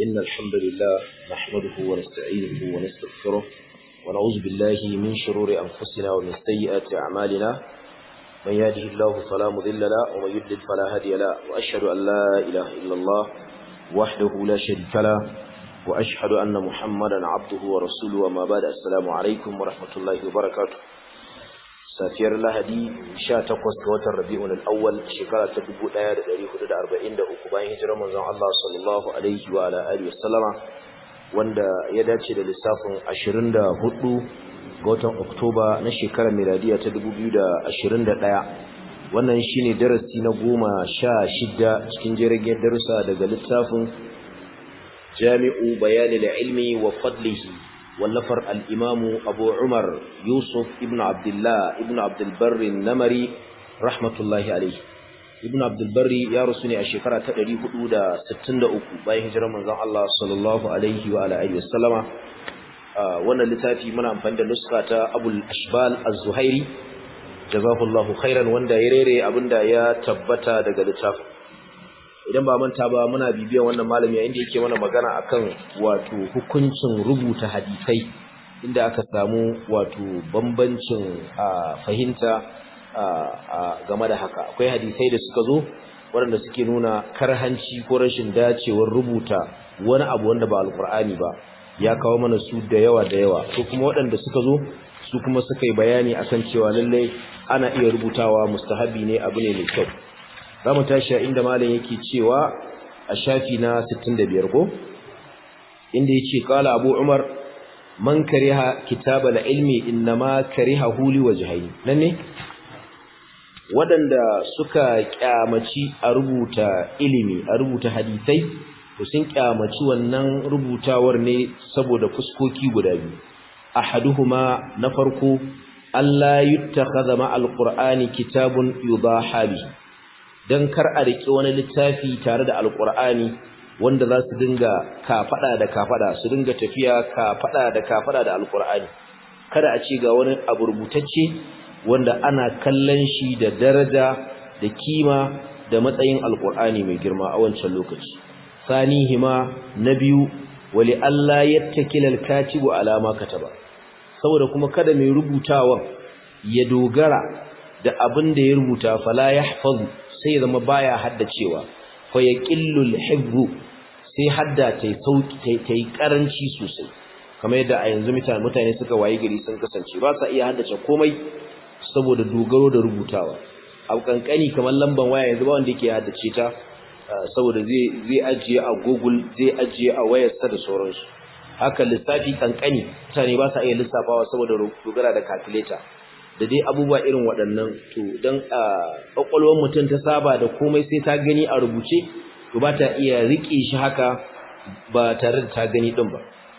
إن الحمد لله نحمده ونستعينه ونستغفره ونعوذ بالله من شرور أنفسنا ومن سيئات أعمالنا من يهده الله فلا مضل له ومن يضلل فلا هادي له وأشهد أن لا إله إلا الله وحده لا شريك له وأشهد أن محمدا عبده ورسوله وما بعد السلام عليكم ورحمة الله وبركاته safiyar lahadi 18 ga watan rabi'un al-awwal shekara ta 1443 bayan hijirar manzon Allah sallallahu alaihi wa ala alihi wasallama wanda ya dace da lissafin 24 ga watan Oktoba na shekarar miladiya ta 2021 wannan shine darasi na 16 cikin jirgin darussa daga littafin Jami'u Bayanil Ilmi wa Fadlihi wallafar al'imamu abu umar yusuf ibn abdullah ibn abdulbarri namari rahmatullahi alaihi ibn abdulbarri ya rusu ne a shekara ta 463 bayan hijirar manzon Allah sallallahu alaihi wa alihi wasallama wannan littafi muna amfani da nuska ta abul ashbal az-zuhairi jazakallahu khairan wanda ya rere abinda ya tabbata daga littafin idan ba manta ba muna bibiyan wannan malami inda yake mana magana akan wato hukuncin rubuta hadisai inda aka samu wato bambancin fahimta game da haka akwai hadisai da suka zo waɗanda suke nuna karhanci ko rashin dacewar rubuta wani abu wanda ba alkur'ani ba ya kawo mana su da yawa da yawa ko kuma waɗanda suka zo su kuma suka yi bayani akan cewa lallai ana iya rubutawa mustahabi ne abu ne mai kyau za mu tashi inda malam yake cewa a shafi na 65 ko inda yace qala abu umar man kariha kitab al-ilmi inma kariha huli wajhayn nan ne wadanda suka kyamaci a rubuta ilimi a rubuta hadisai to sun kyamaci wannan rubutawar ne saboda fuskoki guda biyu ahaduhuma na farko Allah yuttakhadha ma al-qur'ani kitabun yudaha bihi don kar a riƙe wani littafi tare da alƙur'ani wanda za su dinga kafaɗa da kafaɗa su dinga tafiya kafaɗa da kafaɗa da alƙur'ani kada a ce ga wani abu rubutacce wanda ana kallon shi da daraja da kima da matsayin alƙur'ani mai girma a wancan lokaci sanihima na biyu wali Allah yattakila alkatibu alama kataba saboda kuma kada mai rubutawan ya dogara da abin da ya rubuta fala yahfazu sai zama baya haddacewa fa yaqillul hibbu sai hadda tai sauki tai karanci sosai kamar yadda a yanzu mutane suka waye gari sun kasance ba sa iya haddace komai saboda dogaro da rubutawa abu kankani kamar lamban waya yanzu ba wanda yake haddace ta saboda zai zai ajiye a Google zai ajiye a wayarsa da sauransu haka lissafi kankani mutane ba sa iya lissafawa saboda dogara da calculator da dai abubuwa irin waɗannan to don a ƙwaƙwalwar mutum ta saba da komai sai ta gani a rubuce to ba ta iya riƙe shi haka ba tare da ta gani ɗin ba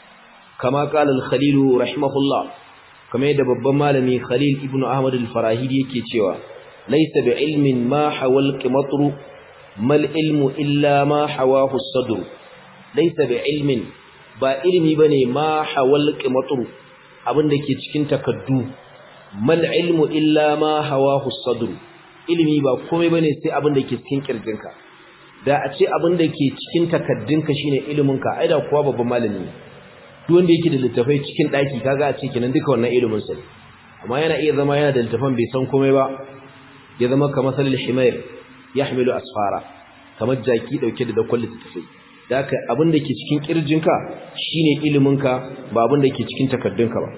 kama ƙalar khalilu rahimahullah kamar yadda babban malami khalil ibn ahmad al-farahidi yake cewa laisa bi ilmin ma hawal qimatru mal ilmu illa ma hawahu sadr laisa bi ilmin ba ilmi bane ma hawal qimatru abin da ke cikin takaddu mal ilmu illa ma hawahu sadr ilimi ba komai bane sai abin da ke cikin kirjinka da a ce abin da ke cikin takaddunka shine iliminka ai da kuwa babban malami duk wanda yake da littafai cikin daki kaga a ce kenan duka wannan ilimin sa amma yana iya zama yana da littafan bai san komai ba ya zama kamar salil himayr yahmilu asfara kamar jaki dauke da dakon littafai da haka abin da ke cikin kirjinka shine iliminka ba abin da ke cikin takaddunka ba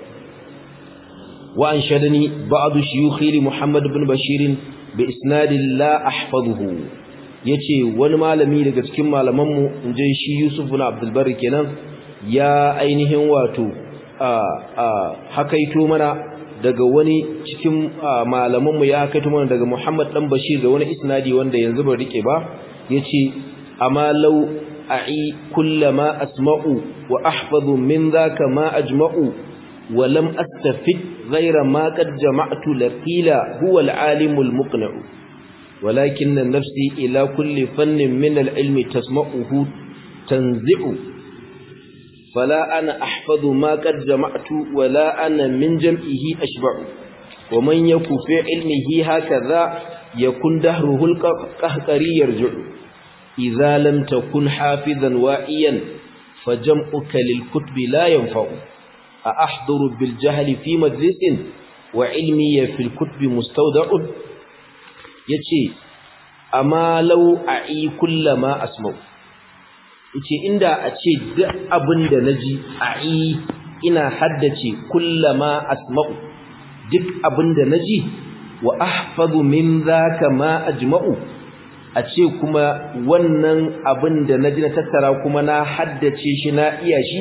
وأنشدني بعض شيوخي لمحمد بن بشير بإسناد لا أحفظه yace wani malami daga cikin malamanmu inje shi Yusuf ibn Abdul Barri kenan ya ainihin wato a a hakaito mana daga wani cikin malamanmu ya hakaito mana daga Muhammad dan Bashir da wani isnadi wanda yanzu ban rike ba yace amma law a'i kullama asma'u wa ahfazu min dhaka ma ajma'u ولم أستفد غير ما قد جمعت لقيل هو العالم المقنع ولكن نفسي إلى كل فن من العلم تسمعه تنزع فلا أنا أحفظ ما قد جمعت ولا أنا من جمعه أشبع ومن يكو في علمه هكذا يكون دهره القهقري يرجع idza lam takun hafizan wa'iyan fajam'uka lil kutubi la yanfa'u a ahduru bil jahli fi majlisin wa ilmi fil kutubi mustawda'un yace amma law a'i kullama asma'u yace inda a ce duk abin da naji a'i ina haddace kullama asma'u duk abin da naji wa ahfazu min zaka ma ajma'u a ce kuma wannan abin da naji na tattara kuma na haddace shi na iya shi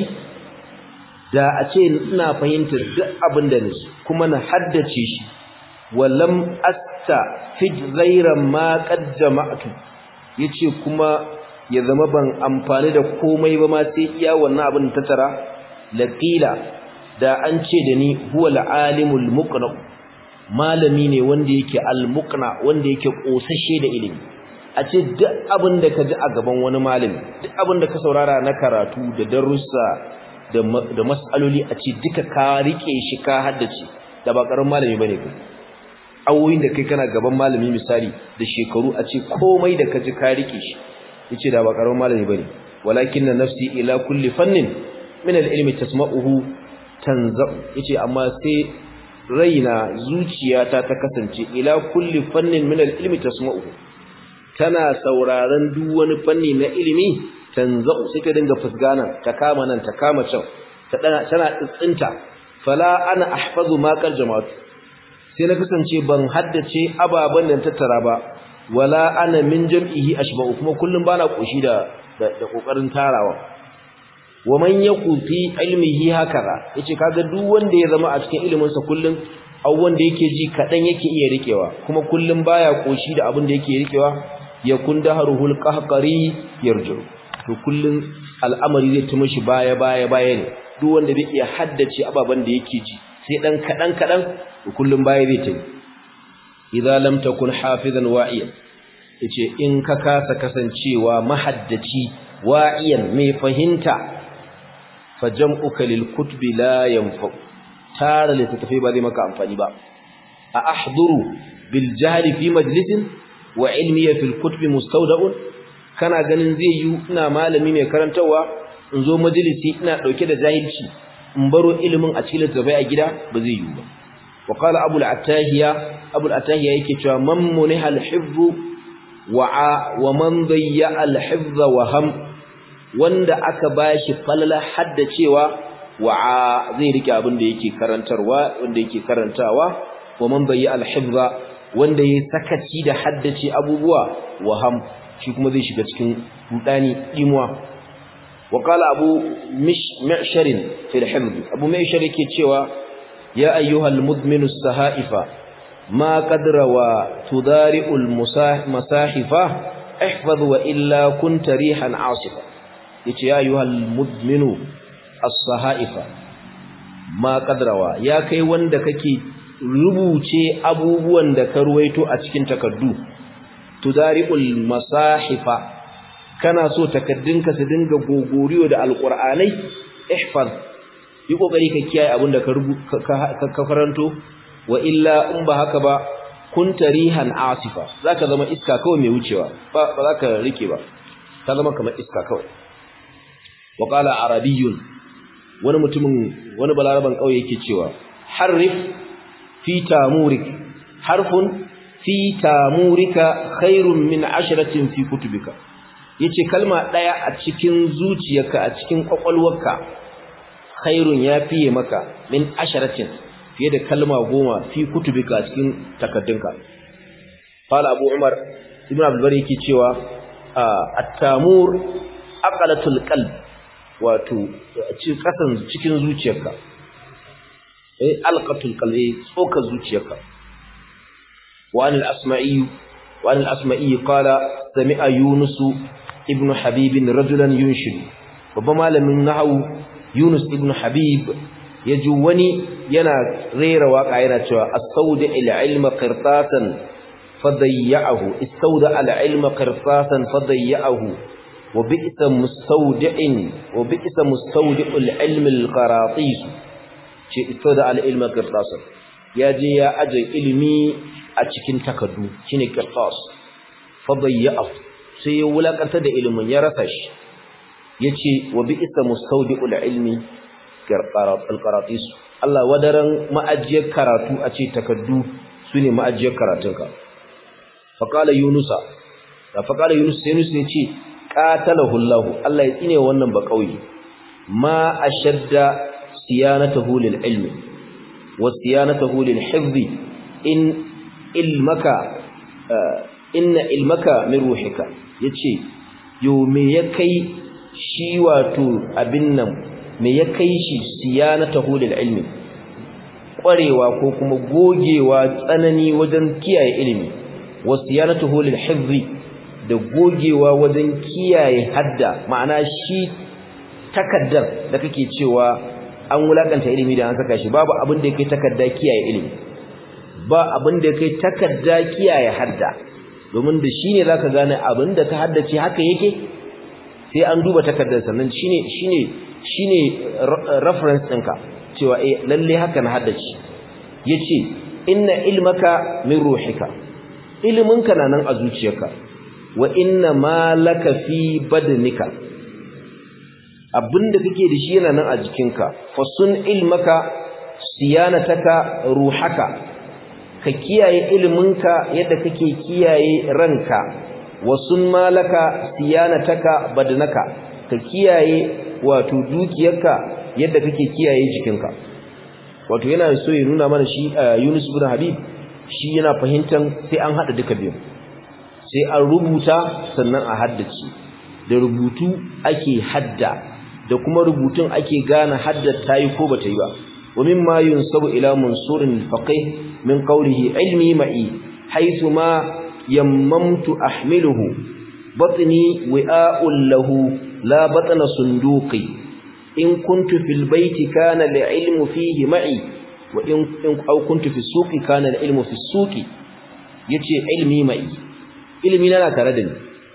da a ce ina fahimtar duk abin da naji kuma na haddace shi walam asta fi ghayra ma qad jama'tu yace kuma ya zama ban amfani da komai ba ma sai iya wannan abin da tattara laqila da an ce da ni huwa al-alimul muqna malami ne wanda yake al-muqna wanda yake kosashe da ilimi a ce duk abin da ka ji a gaban wani malami duk abin da ka saurara na karatu da darussa da da mas'aloli a ce duka ka rike shi ka haddace da ba karamin malami bane kai awoyin da kai kana gaban malami misali da shekaru a ce komai da ka ji ka rike shi yace da ba karamin malami bane walakinna nafsi ila kulli fannin min al-ilmi tasma'uhu tanza yace amma sai raina zuciyata ta kasance ila kulli fannin min al-ilmi tasma'uhu tana sauraron duk wani fanni na ilimi tanza sai ta dinga fusgana ta kama nan ta kama can ta dana tana tsintsinta fala ana ahfazu ma qal jama'atu sai na kasance ban haddace ababan da tattara ba wala ana min jam'ihi ashba'u kuma kullum bana koshi da da kokarin tarawa wa man yaku fi ilmihi hakaza yace kaga duk wanda ya zama a cikin ilimin sa kullun aw wanda yake ji kadan yake iya rikewa kuma kullun baya koshi da abin da yake rikewa yakun daharuhul qahqari yarju to kullun al'amari zai tuma shi baya baya baya ne duk wanda bai iya haddace ababan da yake ji sai dan kadan kadan to kullun baya zai tafi idza lam takun hafizan wa'iyan yace in ka kasa kasancewa mahaddaci wa'iyan mai fahimta fajam'uka lil kutubi la yanfa tara littattafai ba zai maka amfani ba a ahduru bil jahli fi majlisin wa ilmi fil kutubi mustawda'un kana ganin zai yi ina malami mai karantawa in zo majalisi ina dauke da jahilci in baro ilimin a cikin littattafai a gida ba zai yi ba wa qala abul atahiya abul atahiya yake cewa man muniha al hifz wa wa man dayya al hifz wa ham wanda aka bashi falala haddacewa wa zai rike abin da yake karantarwa wanda yake karantawa wa man bayya al-hifza wanda yayi sakaci da haddace abubuwa waham shi kuma zai shiga cikin rudani dimuwa wa qala abu mi'shar fi al-hifz abu mi'shar yake cewa ya ayyuhal mudminu as-sahaifa ma qadra wa tudari'u al-masahifa ihfaz wa illa kunta rihan asifa yace ya ayyuhal mudminu as-sahaifa ma qadrawa ya kai wanda kake rubuce abubuwan da ka ruwaito a cikin takaddu tudari'ul masahifa kana so takaddunka su dinga gogoriyo da alqur'anai ihfaz yi kokari ka kiyaye abin da ka ka karanto wa illa in ba haka ba kun tarihan asifa zaka zama iska kawai mai wucewa ba ba zaka rike ba ka zama kamar iska kawai wa qala arabiyyun wani mutumin wani balaraban kauye yake cewa harrif fi tamurik harfun fi tamurika khairun min ashratin fi kutubika yace kalma daya a cikin zuciyarka a cikin kwakwalwarka khairun ya fiye maka min asharatin fiye da kalma goma fi kutubika a cikin takaddunka qala abu umar ibn abdul bari yake cewa at-tamur aqalatul qalb wato cikin kasan cikin zuciyarka eh alqatul qalbi tsoka zuciyarka wa an al-asma'i wa an al-asma'i qala sami'a yunus ibn habib rajulan yunshidu babban malamin nahwu yunus ibn habib yaji wani yana rera waka yana cewa as-sawda al-ilma qirtasan fadayyahu istawda al-ilma qirtasan fadayyahu wa bi'sa mustawdi'in wa bi'sa mustawdi'ul ilmi al-qaratis ce istawda al-ilma qirtasan yaje ya aje ilimi a cikin takaddu shine qirtas fadayyahu sai ya wulakanta da ilimin ya rasa shi yace wa bi'sa mustawdi'ul ilmi al-qaratis Allah wadaran ma'ajiyar karatu a ce takaddu sune ma'ajiyar karatunka faqala yunusa da faqala yunus sai yunus yace qatalahu Allah Allah ya tsine wannan ba kauye ma ashadda siyanatahu lil ilmi wa siyanatahu lil hifzi in ilmaka inna ilmaka min ruhika yace yo me ya kai shi wato abin nan me ya kai shi siyanatahu lil ilmi kwarewa ko kuma gogewa tsanani wajen kiyaye ilimi wa siyanatahu lil hifzi da gogewa wajen kiyaye hadda ma'ana shi takaddar da kake cewa an wulakanta ilimi da an saka shi babu abin da yake takadda kiyaye ilimi ba abin da yake takadda kiyaye hadda domin da shine zaka gane abin da ka haddace haka yake sai an duba takaddar sannan shine shine shine reference ɗinka cewa eh lalle haka na haddace yace inna ilmaka min ruhika iliminka na nan a zuciyarka wa inna ma laka fi badnika abinda kake da shi yana nan a jikinka fasun ilmaka siyanataka ruhaka ka kiyaye iliminka yadda kake kiyaye ranka wasun malaka siyanataka badnaka ka kiyaye wato dukiyarka yadda kake kiyaye jikinka wato yana so ya nuna mana shi Yunus ibn Habib shi yana fahimtar sai an hada duka biyu sai an rubuta sannan a haddace da rubutu ake hadda da kuma rubutun ake gane hadda tayi ko bata yi ba wa mimma yunsabu ila mansurin faqih min qawlihi ilmi ma'i haythu ma yammamtu ahmiluhu batni wi'a'un lahu la batna sunduqi in kuntu fil bayti kana al-ilmu fihi ma'i wa in aw kuntu fi suqi kana al-ilmu fi suqi yace ilmi ma'i ilmi na tare da ni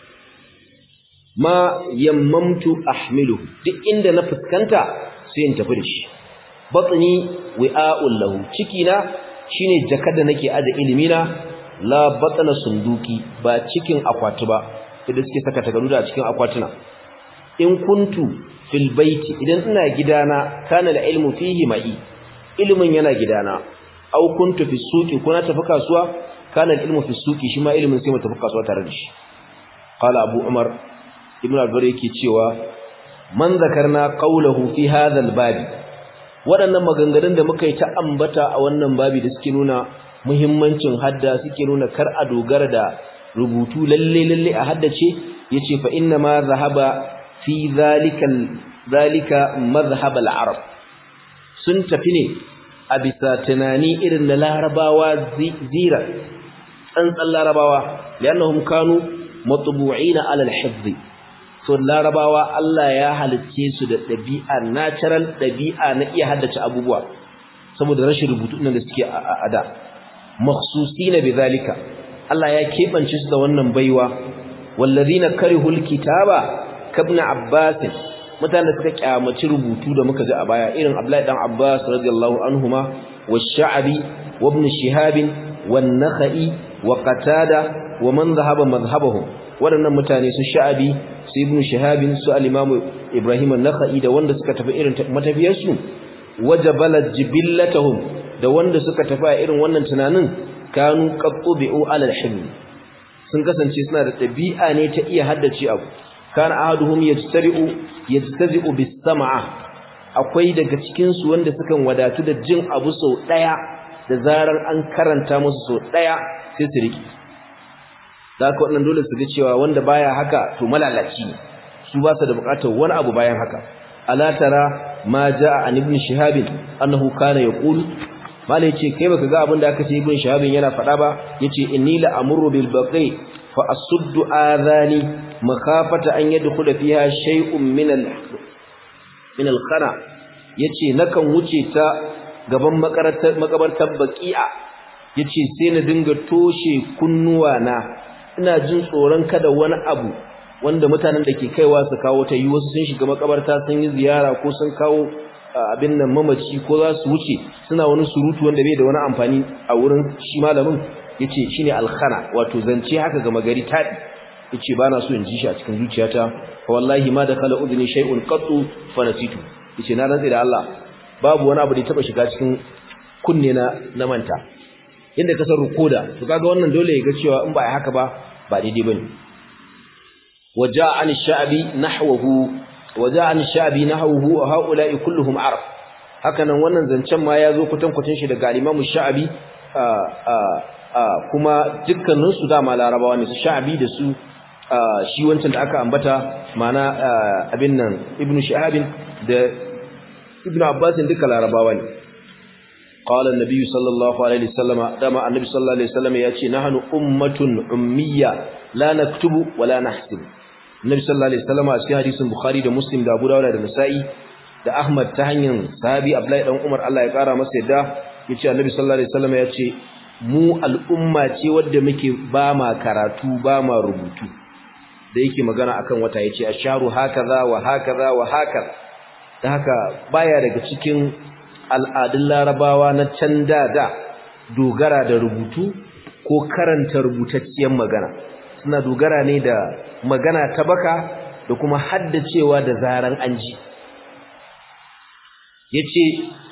ma yammamtu ahmiluhu duk inda na fuskanta sai in tafi da shi batni wi'a'un lahu cikina shine jakar da nake aje ilimi na la batna sunduki ba cikin akwati ba idan suke saka takardu a cikin akwatuna in kuntu fil baiti idan ina gidana kana da ilmu fihi ma'i ilmin yana gidana aw kuntu fi suqi kuna tafi kasuwa kana da ilmu fi suqi shi ma ilmin sai mu tafi kasuwa tare da shi qala abu umar ibn al-bari yake cewa man zakarna qawluhu fi hadha al-bab waɗannan maganganun da muka yi ta ambata a wannan babi da suke nuna muhimmancin hadda suke nuna kar a dogara da rubutu lalle lalle a haddace yace fa inna ma zahaba fi zalika zalika madhhab al-arab sun tafi ne a bisa tunani irin na larabawa zira tsantsan larabawa liannahum kanu matbu'ina ala al-hifz so larabawa Allah ya halicce su da dabi'a natural dabi'a na iya haddace abubuwa saboda rashin rubutu nan da suke a da makhsusina bizalika Allah ya kebance su da wannan baiwa wallazina karihul kitaba kabna abbas mutanen suka kyamaci rubutu da muka ji a baya irin Abdullahi dan Abbas radiyallahu anhuma wash-Sha'bi wa ibn Shihab wan-Nakhai wa Qatada wa man dhahaba madhhabahum wadannan mutane su Sha'bi su ibn Shihab su al-Imam Ibrahim an-Nakhai da wanda suka tafi irin matafiyar su wajabalat jibillatuhum da wanda suka tafi a irin wannan tunanin kanu qattubi'u ala al-hilm sun kasance suna da dabi'a ne ta iya haddace abu kana ahaduhum yajtari'u yajtazi'u bis-sam'a akwai daga cikin su wanda sukan wadatu da jin abu sau daya da zarar an karanta musu sau daya sai su riki zaka wannan dole su ga cewa wanda baya haka to malalaci ne su ba su da bukatar wani abu bayan haka ala tara ma jaa an ibn shihab annahu kana yaqul mala yace kai baka ga abin da aka ce ibn shihab yana faɗa ba yace inni la amuru bil baqi fa asuddu adhani makhafata an yadkhula fiha shay'un min al min al khana yace nakan wuce ta gaban makabartar makabartar baqi'a yace sai na dinga toshe kunnuwa na ina jin tsoron kada wani abu wanda mutanen da ke kaiwa su kawo ta yi wasu sun shiga makabarta sun yi ziyara ko sun kawo abin nan mamaci ko za su wuce suna wani surutu wanda bai da wani amfani a wurin shi malamin yace shine alkhana wato zance haka ga magari tadi yace bana so in ji shi a cikin zuciyata fa wallahi ma dakhala udni shay'un qattu fa nasitu yace na rantsi da Allah babu wani abu da ya taba shiga cikin kunne na na manta inda kasar rukoda to kaga wannan dole ya ga cewa in ba ai haka ba ba daidai bane waja'a an sha'bi nahwahu waja'a an sha'bi nahwahu wa haula'i kulluhum arab hakanan wannan zancen ma yazo kutan kutan shi daga Imam Sha'bi kuma dukkanin su dama larabawa ne su Sha'bi da su shi wancan da aka ambata mana abin nan Ibn Shihab da Ibn Abbas duka larabawa ne قال النبي صلى الله عليه وسلم دama النبي صلى الله عليه وسلم yace nahnu ummatun ummiya la naktubu wala nahsib Nabi sallallahu alaihi wasallam a cikin hadisin Bukhari da Muslim da Abu Dawud da Nasa'i da Ahmad ta hanyar sahabi Abdullahi dan Umar Allah ya kara masa yadda yace Annabi sallallahu alaihi wasallam yace mu al'umma ce wadda muke ba ma karatu ba ma rubutu da yake magana akan wata yace asharu hakaza wa hakaza wa hakaza da haka baya daga cikin al'adun Larabawa na can da da dogara da rubutu ko karanta rubutacciyar magana suna dogara ne da magana ta baka da kuma haddacewa da zaran an ji yace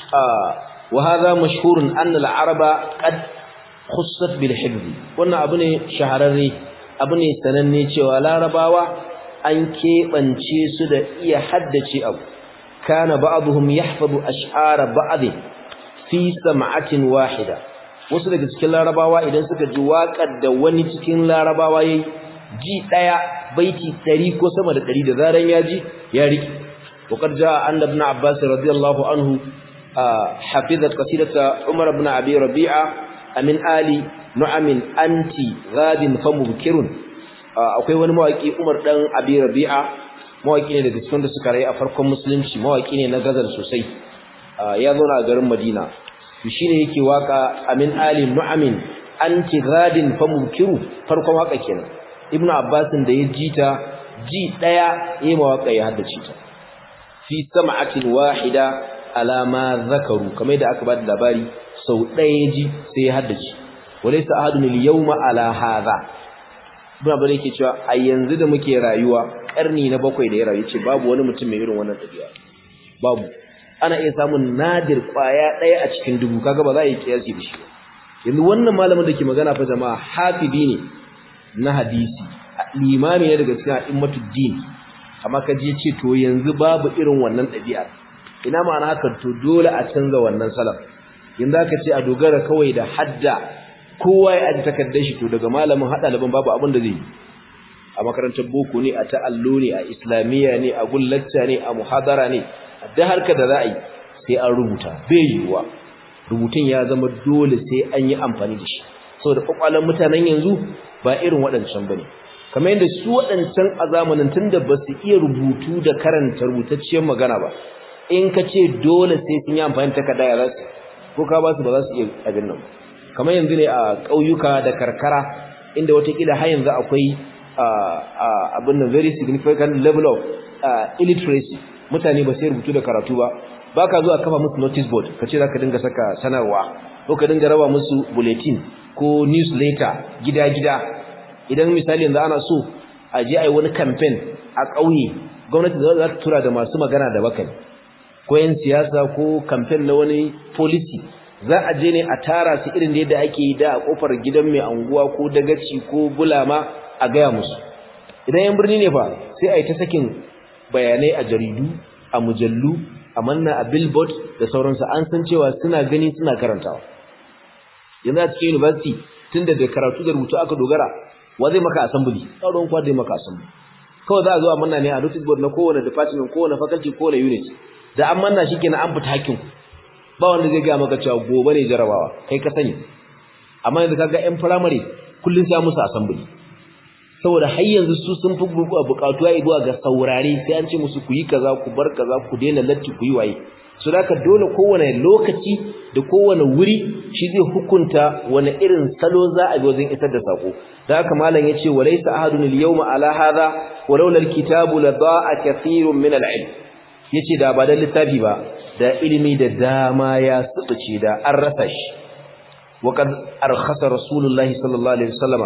wa hadha mashhurun anna al-araba qad khussat bil hifz wannan abu ne shahararre abu ne sananne cewa larabawa an kebance su da iya haddace abu kana ba'dhum yahfazu ash'ara ba'd fi sam'atin wahida wasu daga cikin larabawa idan suka ji waƙar da wani cikin larabawa yayi ji daya baiti 100 ko sama da 100 da zaran ya ji ya riki وقد جاء أن ابن عباس رضي الله عنه حفظ قصيدة عمر بن أبي ربيعة من آل نعم أنت غاد فمبكر akwai wani mawaki Umar dan Abi Rabi'a mawaki ne daga cikin da suka rayu a farkon musulunci mawaki ne na gazal sosai ya zo na garin Madina to shine yake waka Amin Ali Nu'amin anti ghadin famubkiru farkon waka kenan Ibn Abbas da ya jita ji daya yayi mawaka ya haddace ta fi sam'atin wahida ala ma zakaru kamar da aka bada labari sau ɗaya ji sai ya haddace walaysa ahadun al-yawma ala hadha ibn abare yake cewa a yanzu da muke rayuwa karni na bakwai da ya rayu ce babu wani mutum mai irin wannan tabi'a babu ana iya samun nadir kwaya ɗaya a cikin dubu kaga ba za a yi kiyasi da shi yanzu wannan malamin da ke magana fa jama'a hafizi ne na hadisi limami ne daga cikin a'immatud din amma ka je ce to yanzu babu irin wannan ɗabi'a ina ma'ana haka to dole a canza wannan salaf yanzu aka ce a dogara kawai da hadda kowa ya aji takardar shi to daga malamin hada laban babu abin da zai yi a makarantar boko ne a ta'allo ne a islamiyya ne a gullacca ne a muhadara ne a da harka da za a yi sai an rubuta bai yiwuwa rubutun ya zama dole sai an yi amfani da shi saboda kwakwalan mutanen yanzu ba irin waɗancan bane kamar yadda su waɗancan a zamanin tunda ba su iya rubutu da karanta rubutacciyar magana ba in ka ce dole sai sun yi amfani takarda ya za su ko ka ba su ba za su iya abin nan kamar yanzu ne a ƙauyuka da karkara inda watakila har yanzu akwai abin nan very significant level of illiteracy mutane ba sai rubutu da karatu ba ba ka zuwa kafa musu notice board ka ce za ka dinga saka sanarwa ko ka dinga raba musu bulletin ko newsletter gida-gida idan misali yanzu ana so a je a yi wani campaign a ƙauye gwamnati za ta tura da masu magana da bakani ko yan siyasa ko campaign na wani policy za a je ne a tara su irin da yadda ake yi da a kofar gidan mai anguwa ko dagaci ko bulama a gaya musu idan yan birni ne fa sai a yi ta sakin bayanai a jaridu a mujallu a manna a billboard da sauransu an san cewa suna gani suna karantawa yanzu a cikin university tun da karatu da rubutu aka dogara wa zai maka assembly tsaron kwa zai maka assembly kawai za a zo a manna ne a notice board na kowane department kowane faculty kowane unit da an manna shi kenan an fita hakkin ba wanda zai gaya maka cewa gobe ne jarabawa kai ka sani amma yanzu kaga yan primary kullun sai musu assembly saboda har yanzu su sun fi bukatuwa zuwa ga saurare sai an ce musu ku yi kaza ku bar kaza ku daina latti ku yi waye so da dole kowane lokaci da kowane wuri shi zai hukunta wani irin salo za a bi wajen isar da sako da haka malam yace walaysa ahadun al-yawma ala hadha walau lal kitabu la da'a kathirun min al-ilm yace da ba da littafi ba da ilimi da dama ya subuce da an rasa shi وقد أرخص رسول الله صلى الله عليه وسلم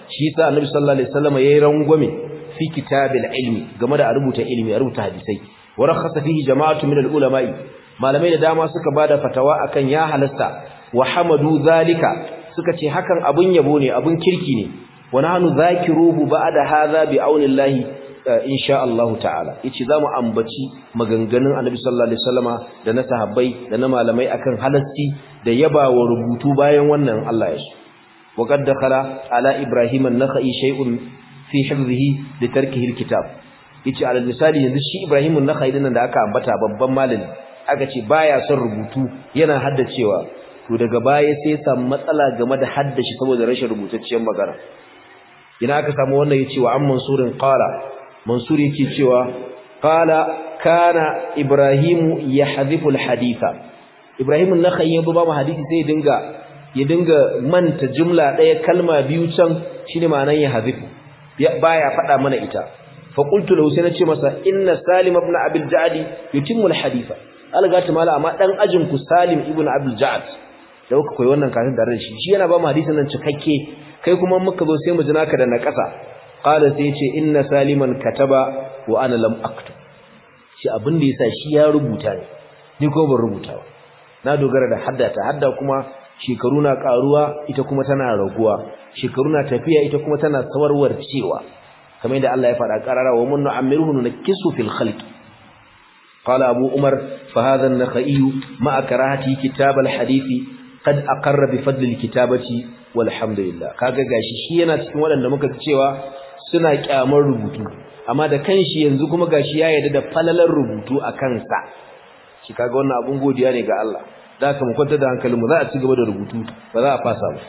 shi yasa annabi sallallahu alaihi wasallam yayi rangwame fi kitabil ilmi game da rubuta ilmi rubuta hadisai wa rakhasa fihi jama'atu min al-ulama'i malamai da dama suka bada fatawa akan ya halasta wa hamadu zalika suka ce hakan abun yabo ne abun kirki ne wa nahnu zakiruhu ba'da hadha bi aunillahi insha Allah ta'ala yace zamu ambaci maganganun Annabi sallallahu alaihi wasallama da na sahabbai da na malamai akan halasti da yabawa rubutu bayan wannan Allah ya shi wa qad dakhala ala ibrahim an-nakhai shay'un fi hifdhihi li tarkihi al-kitab yace alal misali yanzu shi ibrahim an-nakhai dinnan da aka ambata babban malami aka ce baya son rubutu yana haddacewa to daga baya sai samu matsala game da haddashi saboda rashin rubutacciyar magana ina aka samu wannan yace wa amman surin qala mansur yake cewa qala kana ibrahimu yahdhifu alhaditha ibrahim an-nakhai yazo ba mu hadisi sai ya dinga ya dinga manta jumla daya kalma biyu can shine ma'anar yahdhifu baya faɗa mana ita fa qultu lahu sai nace masa inna salim ibn abil ja'di yutimmu alhaditha algata mala amma dan ajin ku salim ibn abil ja'd da kuka koyi wannan kafin da shi shi yana ba mu hadisin nan cikakke kai kuma muka zo sai mu ji naka da na ƙasa qala sai yace inna saliman kataba wa ana lam aktub shi abin da yasa shi ya rubuta ne ni ko ban rubuta ba na dogara da haddata hadda kuma shekaru na karuwa ita kuma tana raguwa shekaru na tafiya ita kuma tana sawarwar cewa kamar yadda Allah ya faɗa qarara wa mun nu'ammiruhu nakisu fil khalqi قال أبو عمر فهذا النخعي مع كراهته كتاب الحديث قد أقر بفضل الكتابة والحمد لله kaga gashi shi yana cikin waɗanda muka cewa suna kyamar rubutu amma da kanshi yanzu kuma gashi ya yarda da falalar rubutu a kansa shi kaga wannan abun godiya ne ga Allah da haka mu kwanta da hankalinmu za a ci gaba da rubutu ba za a fasa ba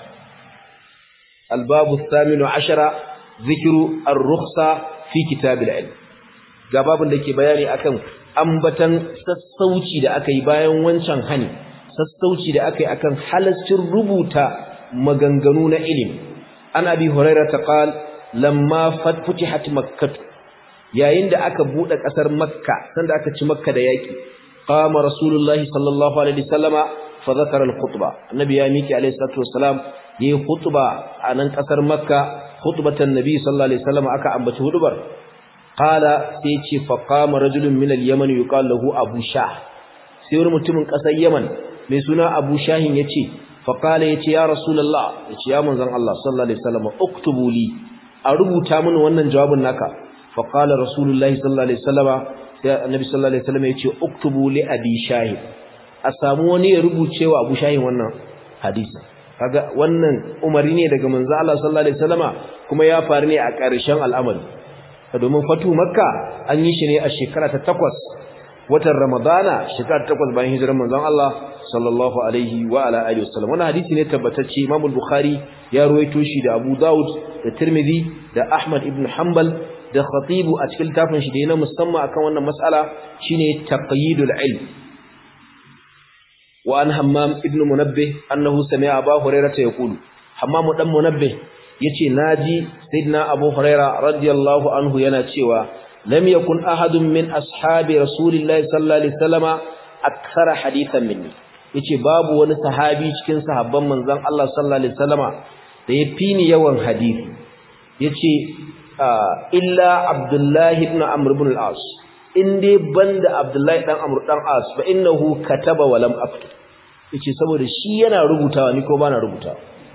albabu thaminu ashara zikru ar-rukhsa fi kitabil ilm ga babun da ke bayani akan ambatan sassauci da aka yi bayan wancan hani sassauci da aka yi akan halascin rubuta maganganu na ilimi an abi hurairah ta qal lamma futihat makkah yayin da aka bude kasar makka sanda aka ci makka da yaki qama rasulullahi sallallahu alaihi wasallama fa zakara al-khutba annabi ya miki alaihi salatu wassalam yayi khutba a nan kasar makka khutbatan nabi sallallahu alaihi wasallama aka ambaci hudubar qala sai ce fa qama rajulun min al-yaman yuqal lahu abu shah sai wani mutumin kasar yaman mai suna abu shahin yace fa qala yace ya rasulullah yace ya manzon Allah sallallahu alaihi wasallam uktubu li a rubuta mini wannan jawabin naka fa qala rasulullahi sallallahu alaihi wasallam sai annabi sallallahu alaihi wasallam yace uktubu li abi shahin a samu wani ya rubuce wa abu shahin wannan hadisi kaga wannan umari ne daga manzo Allah sallallahu alaihi wasallama kuma ya faru ne a ƙarshen al'amari domin fatu makka an yi shi ne a shekara ta takwas watan ramadana shekara ta takwas bayan hijirar manzon Allah sallallahu alaihi wa ala alihi wasallam wannan hadisi ne tabbatacce Imam al-Bukhari ya ruwaito shi da Abu Dawud da Tirmidhi da Ahmad ibn Hanbal da Khatib a cikin tafin shi da yana musamman akan wannan mas'ala shine taqyidul ilm wa an Hammam ibn Munabbih annahu sami'a Abu Hurairah yaqulu Hammam dan Munabbih yace naji sayyidina Abu Huraira radiyallahu anhu yana cewa lam yakun ahadun min ashabi rasulillahi sallallahu alaihi wasallama akthara hadithan minni yace babu wani sahabi cikin sahabban manzon Allah sallallahu alaihi wasallama da ya fini yawan hadisi yace illa Abdullah ibn Amr ibn al-As inde banda Abdullah dan Amr dan As fa innahu kataba wa lam aktub yace saboda shi yana rubutawa ni ko bana rubutawa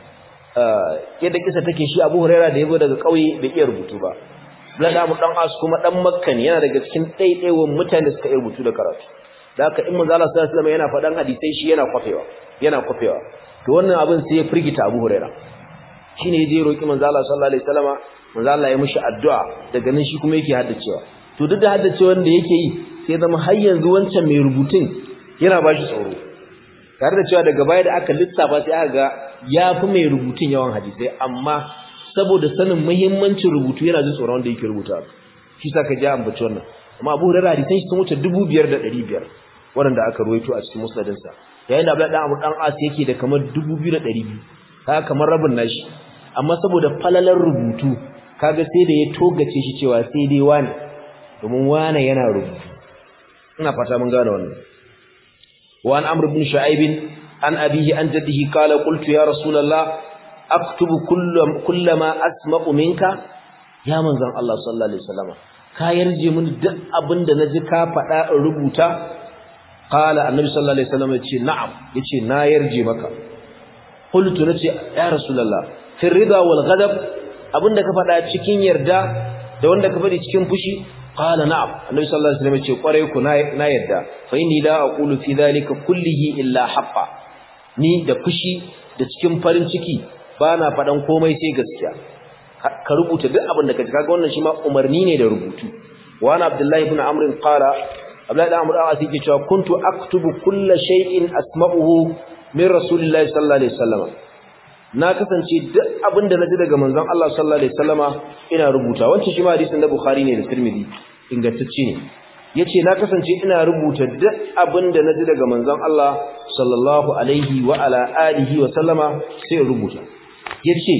yadda kisa take shi Abu Huraira da yazo daga kauye bai iya rubutu ba Blada mu dan As kuma dan Makka ne yana daga cikin daidaiwan mutane da suka iya rubutu da karatu da haka in manzo Allah sallallahu alaihi wasallam yana faɗan hadisai shi yana kwafewa yana kwafewa to wannan abin sai ya firgita Abu Huraira shine yaje roki manzo Allah sallallahu alaihi wasallama manzo Allah ya mishi addu'a daga nan shi kuma yake haddacewa to duk da haddacewan da yake yi sai zama har yanzu wancan mai rubutun yana bashi tsoro tare da cewa daga baya da aka lissafa sai aka ga ya fi mai rubutun yawan hadisai amma saboda sanin muhimmancin rubutu yana jin tsoron wanda yake rubuta shi sa ka ji ambaci wannan amma abu hurairar hadisan shi sun wuce dubu biyar da ɗari biyar waɗanda aka ruwaito a cikin musnadinsa yayin da abdullahi dan abu dan as yake da kamar dubu biyu da ɗari biyu kaga kamar rabin nashi amma saboda falalar rubutu kaga sai da ya togace shi cewa sai dai wani domin wane yana rubutu ina fata mun gane wannan وعن عمرو بن شعيب عن أبيه عن جده قال قلت يا رسول الله aktubu kullama asma'u minka ya manzon Allah sallallahu alaihi wasallam ka yarje mun duk abinda naji ka faɗa in rubuta qala annabi sallallahu alaihi wasallam yace na'am yace na yarje maka qultu nace ya rasulullah fi ridha wal ghadab abinda ka faɗa cikin yarda da wanda ka faɗi cikin fushi qala na'am annabi sallallahu alaihi wasallam yace kwarai ku na yarda fa inni la aqulu fi dhalika kullihi illa haqqan ni da fushi da cikin farin ciki bana faɗan komai sai gaskiya ka rubuta duk abin da ka ji kaga wannan shi ma umarni ne da rubutu wa ana abdullahi ibn amr qala abdullahi ibn amr a yake cewa kuntu aktubu kull shay'in asma'uhu min rasulillahi sallallahu alaihi wasallam na kasance duk abin da naji daga manzon Allah sallallahu alaihi wasallama ina rubuta wancan shi ma hadisin da bukhari ne da tirmidhi ingantacce ne yace na kasance ina rubuta duk abin da naji daga manzon Allah sallallahu alaihi wa ala alihi wa sallama sai rubuta yace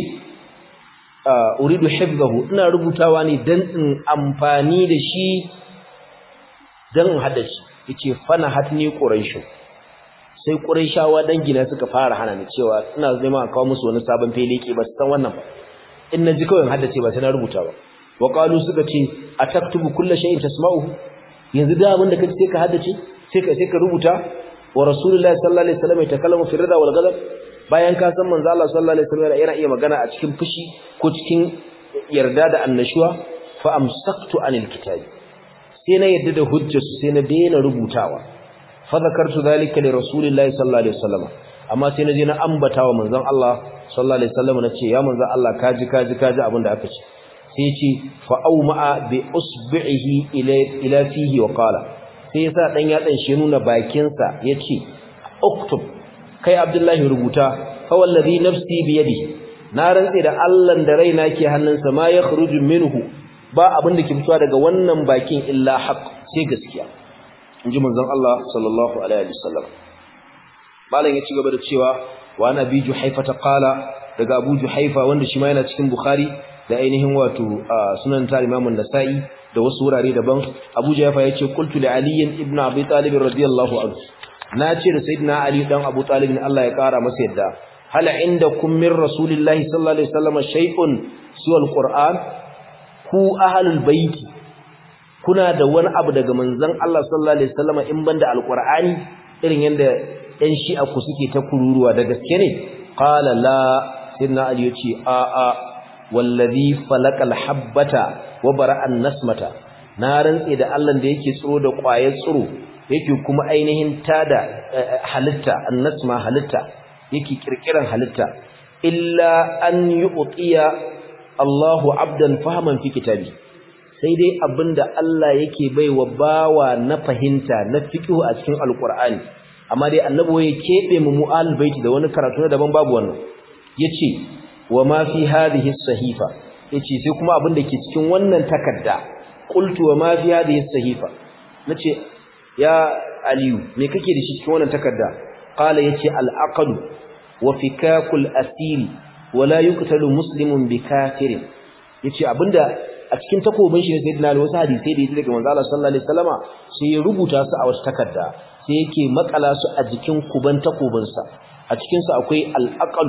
uridu hifzahu ina rubutawa ne dan in amfani da shi dan in hada shi yace fana hatni quraish sai quraishawa dangina suka fara hana ni cewa ina neman a kawo musu wani sabon feleke ba su san wannan ba in naji kawai in haddace ba sai na rubuta ba wa qalu suka ce ataktubu kullu shay'in tasma'uhu yanzu da abin da kace sai ka haddace sai ka sai ka rubuta wa rasulullahi sallallahu alaihi wasallam ya takallamu fi rida wal ghadab bayan ka san manzo Allah sallallahu alaihi wasallam yana iya magana a cikin fushi ko cikin yarda da annashuwa fa amsaktu anil kitabi sai na yarda da hujjarsu sai na daina rubutawa fa zakartu zalika li rasulillahi sallallahu alaihi wasallam amma sai na je na ambata wa manzon Allah sallallahu alaihi wasallam na ce ya manzon Allah kaji kaji kaji abin da aka ce sai ce fa auma bi usbihi ila ila fihi wa qala sai yasa dan yatsan shi nuna bakin sa yace uktub kai abdullahi rubuta fa wallazi nafsi bi yadihi na rantse da Allah da raina ke hannunsa ma ya kharuju minhu ba abin da ke fitowa daga wannan bakin illa haqq sai gaskiya inji manzon Allah sallallahu alaihi wasallam malam ya ci gaba da cewa wa nabi juhaifa ta qala daga abu juhaifa wanda shi ma yana cikin bukhari da ainihin wato sunan ta Imam nasai da wasu wurare daban Abu Ja'far yace qultu li Ali ibn Abi Talib radiyallahu anhu nace da sayyidina Ali dan Abu Talib ne Allah ya kara masa yadda hal indakum min rasulillahi sallallahu alaihi wasallam shay'un suwa alquran ku ahlul bait kuna da wani abu daga manzon Allah sallallahu alaihi wasallam in banda alqur'ani irin yanda ɗan shi'a ku suke ta kururuwa da gaske ne qala la sayyidina Ali yace a a wallazi falaqal habbata wa bara'an nasmata na rantse da Allah da yake tsiro da ƙwayar tsiro yake kuma ainihin tada halitta annasma halitta yake kirkiran halitta illa an yu'tiya Allahu abdan fahman fi kitabi sai dai abinda Allah yake baiwa bawa na fahimta na fiqh a cikin alqur'ani amma dai annabi ya kebe mu mu'al baiti da wani karatu na daban babu wannan yace wa ma fi hadhihi sahifa yace sai kuma abin da ke cikin wannan takarda qultu wa ma fi hadhihi sahifa nace ya aliyu me kake da shi cikin wannan takarda qala yace al aqd wa fikakul asiri wa la yuqtalu muslimun bi kafirin yace abinda a cikin takobin shi ne sayyidina ali wasu hadisi da yake daga manzo Allah sallallahu alaihi wasallama sai ya rubuta su a wata takarda sai yake makala su a jikin kuban takobinsa a cikin su akwai al aqd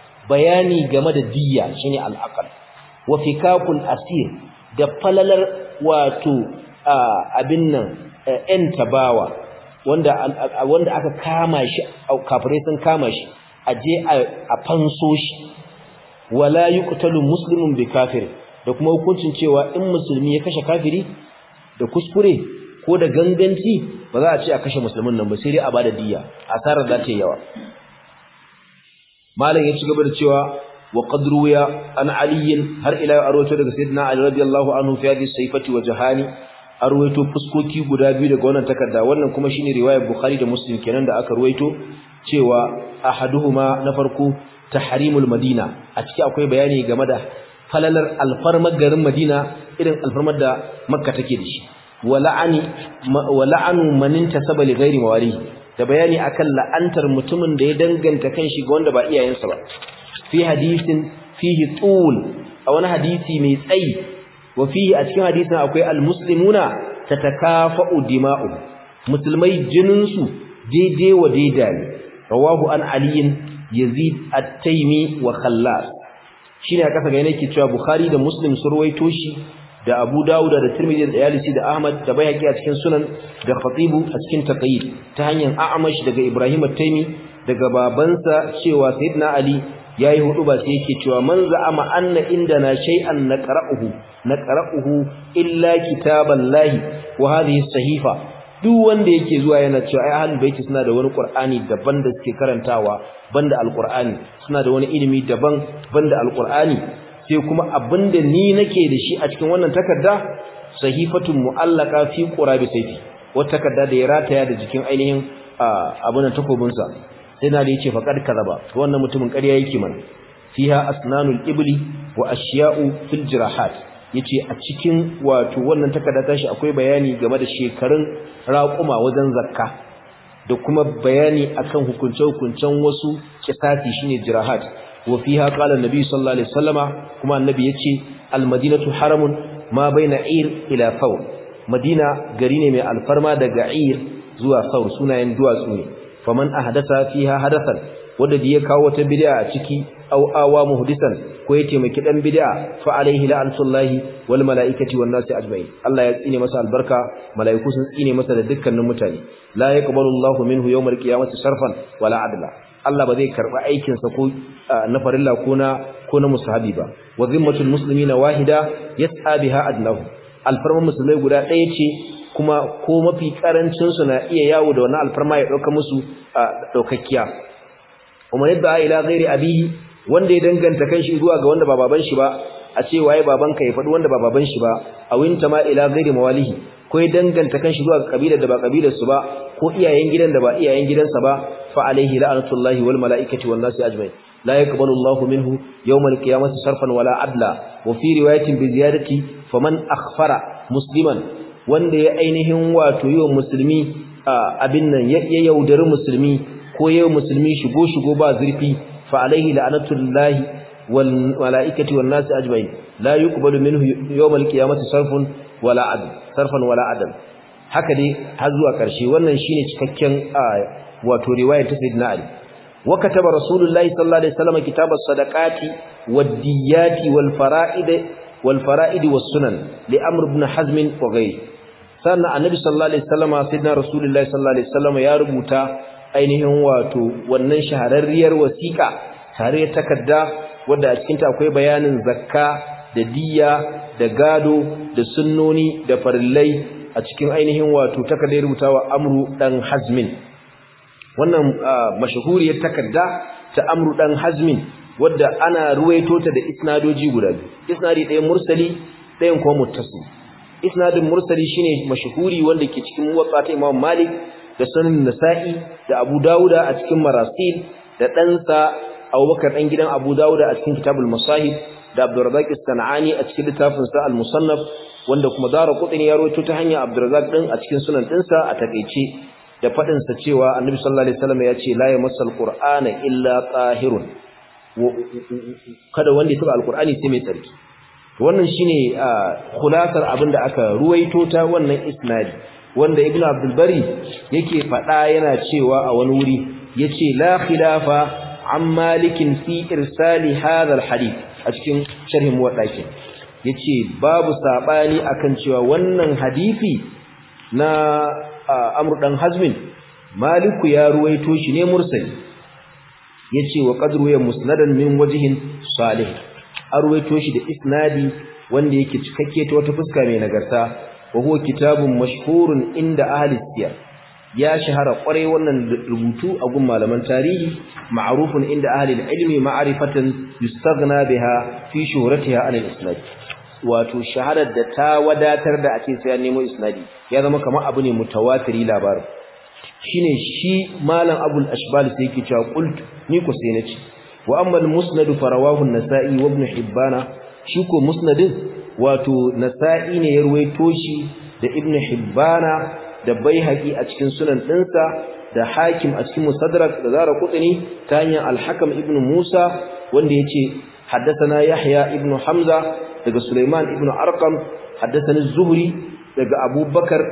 bayani game da diyya shine al-aqal wa fikakul asir da falalar wato abin nan en tabawa wanda wanda aka kama shi kafirai sun kama shi aje a fanso shi wala yuqtalu muslimun bi kafir da kuma hukuncin cewa in musulmi ya kashe kafiri da kuskure ko da ganganci ba za a ce a kashe musulmin nan ba sai dai a bada diyya asarar za ta yi yawa malam ya ci gaba da cewa wa qad ruwiya an ali har ila arwato daga sayyidina ali radiyallahu anhu fi hadhihi sayfati wa jahani arwato fuskoki guda biyu daga wannan takarda wannan kuma shine riwayar bukhari da muslim kenan da aka ruwaito cewa ahaduhuma na farko tahrimul madina a ciki akwai bayani game da falalar alfarmar garin madina irin alfarmar da makka take da shi wa la'ani wa la'anu man intasaba li ghairi mawalihi da bayani akan la'antar mutumin da ya danganta kanshi ga wanda ba iyayensa ba fi hadisin fihi tul a wani hadisi mai tsayi wa fihi a cikin hadisin akwai almuslimuna tatakafa'u dima'u musulmai jininsu daidai wa daida ne rawahu an ali yazid at-taymi wa khallas shine aka saka yake cewa bukhari da muslim sun ruwaito shi da abu dauda da tirmidhi da yalisi da ahmad da bayhaqi a cikin sunan da khatibu a cikin taqyid ta hanyar a'mash daga ibrahim at-taymi daga babansa cewa sayyidina ali yayi hudu ba sai yake cewa man za'ama anna indana shay'an naqra'uhu naqra'uhu illa kitaballahi wa hadhihi sahifa duk wanda yake zuwa yana cewa ai ahlul baiti suna da wani qur'ani daban da suke karantawa banda alqur'ani suna da wani ilimi daban banda alqur'ani sai kuma abinda ni nake da shi a cikin wannan takarda sahifatun mu'allaka fi qurabi sayfi wata takarda da ya rataya da jikin ainihin abun takobin sa sai na da yace faqad kadaba wannan mutumin ƙarya yake mana fiha asnanul ibli wa ashya'u fil jirahat yace a cikin wato wannan takarda tashi akwai bayani game da shekarun raƙuma wajen zakka da kuma bayani akan hukunce-hukuncen wasu kisasi shine jirahat wa fiha qala annabi sallallahu alaihi wasallama kuma annabi yace almadinatu haramun ma baina ir ila thawr madina gari ne mai alfarma daga ir zuwa thawr sunayen duwatsu ne faman ahdatha fiha hadathan wanda da ya kawo wata bid'a a ciki aw awa muhdisan ko ya taimaki dan bid'a fa alaihi la'natullahi wal malaikati wan nasi ajma'in Allah ya tsine masa albarka malaiku sun tsine masa da dukkanin mutane la yaqbalu Allahu minhu yawmal qiyamati sarfan wala adla Allah ba zai karba aikin sa ko na farilla ko na ko na musahabi ba wa zimmatul muslimina wahida yas'a biha adlahu alfarman musulmai guda ɗaya ce kuma ko mafi karancin su na iya yawo da wannan alfarma ya dauka musu daukakkiya umar yadda ila ghairi abihi wanda ya danganta kanshi zuwa ga wanda ba baban shi ba a ce waye babanka ya faɗi wanda ba baban shi ba a winta ma ila ghairi mawalihi ko ya danganta kanshi zuwa ga kabilar da ba kabilar su ba ko iyayen gidan da ba iyayen gidansa ba fa alaihi la'natullahi wal malaikati wan nasi ajma'in la yaqbalu Allahu minhu yawm al-qiyamati sarfan wala adla wa fi riwayatin bi ziyadati faman akhfara musliman wanda ya ainihin wato yiwa musulmi abin nan ya yaudari musulmi ko yau musulmi shigo shigo ba zurfi fa alaihi la'natullahi wal malaikati wan nasi ajma'in la yuqbalu minhu yawm al-qiyamati sarfun wala adl sarfan wala adl haka dai har zuwa karshe wannan shine cikakken wato riwayar ta sayyidina ali wa kataba rasulullahi sallallahu alaihi wasallam kitabas sadaqati wad-diyati wal fara'id wal fara'id was sunan li amr ibn hazm wa ghayri sannan annabi sallallahu alaihi wasallam sayyidina rasulullahi sallallahu alaihi wasallam ya rubuta ainihin wato wannan shahararriyar wasiƙa tare da takarda wadda a cikinta akwai bayanin zakka da diya da gado da sunnoni da farillai a cikin ainihin wato takardar rubutawa amru dan hazmin wannan mashahuriyar takarda ta amru dan hazmin wadda ana ruwaito ta da isnadoji guda biyu isnadi ɗayan mursali ɗayan kuma muttasil isnadin mursali shine mashahuri wanda ke cikin muwatta ta Imam Malik da sunan Nasa'i da Abu Dawuda a cikin Marasil da ɗansa Abubakar ɗan gidan Abu Dawuda a cikin Kitabul Masahib da Abdurrazzaq As-Sanani a cikin littafin sa Al-Musannaf wanda kuma Daraqutni ya rawaito ta hanyar Abdurrazzaq din a cikin sunan ɗinsa a takeice da fadin sa cewa Annabi sallallahu alaihi wasallam ya ce la yamassal Qur'ana illa tahirun kada wanda ya taba Al-Qur'ani sai mai tsarki wannan shine khulasar abinda aka ruwaito ta wannan isnadi wanda ibnu abdul bari yake fada yana cewa a wani wuri yace la khilafa an malikin fi irsali hadha alhadith a cikin sharhin muwaddaki yace babu sabani akan cewa wannan hadisi na amr dan hazmin maliku ya ruwaito shi ne mursali yace wa qadru ya musnadan min wajhin salih arwaito shi da isnadi wanda yake cikakke ta wata fuska mai nagarta wa huwa kitabun mashhurun inda ahli siyar ya shahara kwarai wannan rubutu a gun malaman tarihi ma'rufun inda ahli ilmi ma'rifatan yustaghna biha fi shuhratiha an al-isnad wato shaharar da ta wadatar da ake sai nemo isnadi ya zama kamar abu ne mutawatiri labarin shine shi malam abul ashbal sai yake cewa qult ni ko sai nace wa amma al-musnad farawahu an-nasa'i wa ibn hibbana shi ko musnadin wato nasa'i ne ya ruwaito shi da ibn hibbana da baihaqi a cikin sunan dinsa da hakim a cikin musaddarak da zara qutni ta hanyar al-hakam ibn musa wanda yace haddathana yahya ibn hamza daga sulaiman ibn arqam haddathani az-zuhri daga abubakar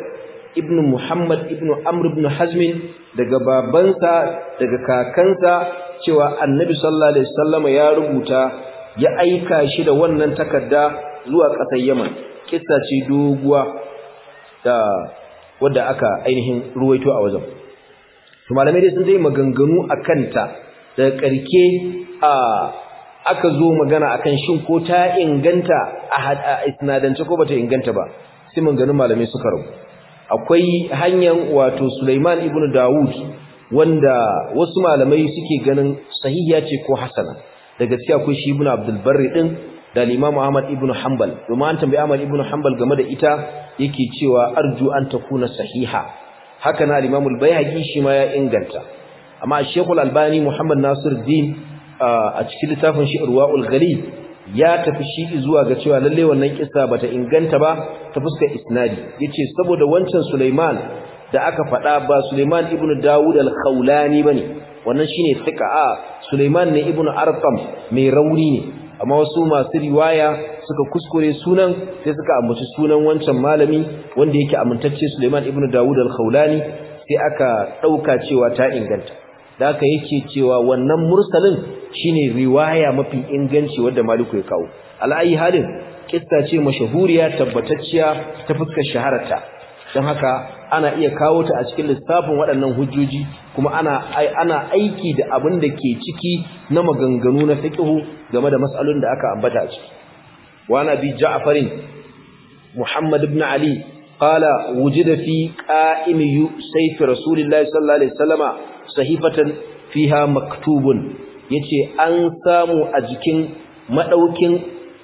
ibn Muhammad ibn Amr ibn Hazm daga babansa daga kakansa cewa Annabi sallallahu alaihi wasallam ya rubuta ya aika shi da wannan takarda zuwa ƙasar Yaman kissa ce doguwa da wadda aka ainihin ruwaito a wajen to malamai dai sun dai maganganu akan ta daga ƙarke a aka zo magana akan shin ko ta inganta a isnadance ko bata inganta ba sai maganganun malamai suka rabu akwai hanyar wato Sulaiman ibn Dawud wanda wasu malamai suke ganin sahihiya ce ko hasana da gaskiya akwai shi ibn Abdul Barri din da Imam Ahmad ibn Hanbal domin an tambayi Ahmad ibn Hanbal game da ita yake cewa arju an takuna sahiha haka na Imam al-Baihaqi shi ma ya inganta amma Sheikh al-Albani Muhammad Nasiruddin a cikin littafin shi Irwaul Ghalib ya tafi shi zuwa ga cewa lalle wannan kissa bata inganta ba ta fuskar isnadi yace saboda wancan Sulaiman da aka faɗa ba Sulaiman ibn Dawud al-Khawlani bane wannan shine thika a Sulaiman ne ibn Arqam mai rauni ne amma wasu masu riwaya suka kuskure sunan sai suka ambaci sunan wancan malami wanda yake amintacce Sulaiman ibn Dawud al-Khawlani sai aka dauka cewa ta inganta da aka yake cewa wannan mursalin shine riwaya mafi inganci wanda Maliku ya kawo al'ayi halin kissa ce mashahuriya tabbatacciya ta fuskar shahararta don haka ana iya kawo ta a cikin lissafin waɗannan hujjoji kuma ana ana aiki da abin da ke ciki na maganganu na fiqhu game da mas'alolin da aka ambata a ciki wa nabi ja'farin muhammad ibn ali qala wujida fi qa'im sayf rasulillahi sallallahu alaihi wasallama sahifatan fiha maktubun yace an samu a jikin madaukin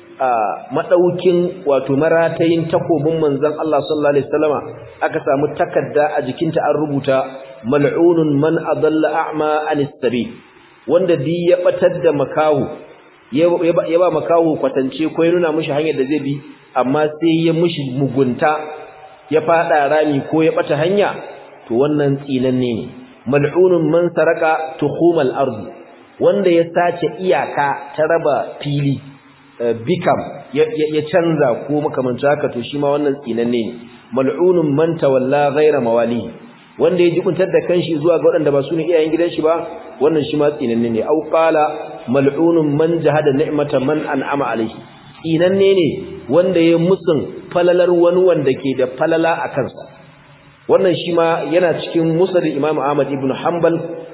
madaukin wato maratayin takobin manzon Allah sallallahu alaihi wasallama aka samu takarda a jikinta an rubuta mal'unun man adalla a'ma anis sabil wanda di ya batar da makahu ya ba makahu kwatance ko ya nuna mishi hanyar da zai bi amma sai ya mishi mugunta ya fada rami ko ya bata hanya to wannan tsinanne ne mal'unun man saraka tuhumal ardi wanda ya sace iyaka ta raba fili bikam ya canza ko makamancin haka to shi ma wannan tsinanne ne mal'unun man tawalla ghayra mawali wanda ya jikuntar da kanshi zuwa ga waɗanda ba su ne iyayen gidan shi ba wannan shi ma tsinanne ne au qala mal'unun man jahada ni'mata man an'ama alayhi tsinanne ne wanda ya musun falalar wani wanda ke da falala a kansa wannan shi ma yana cikin musnad Imam Ahmad ibn Hanbal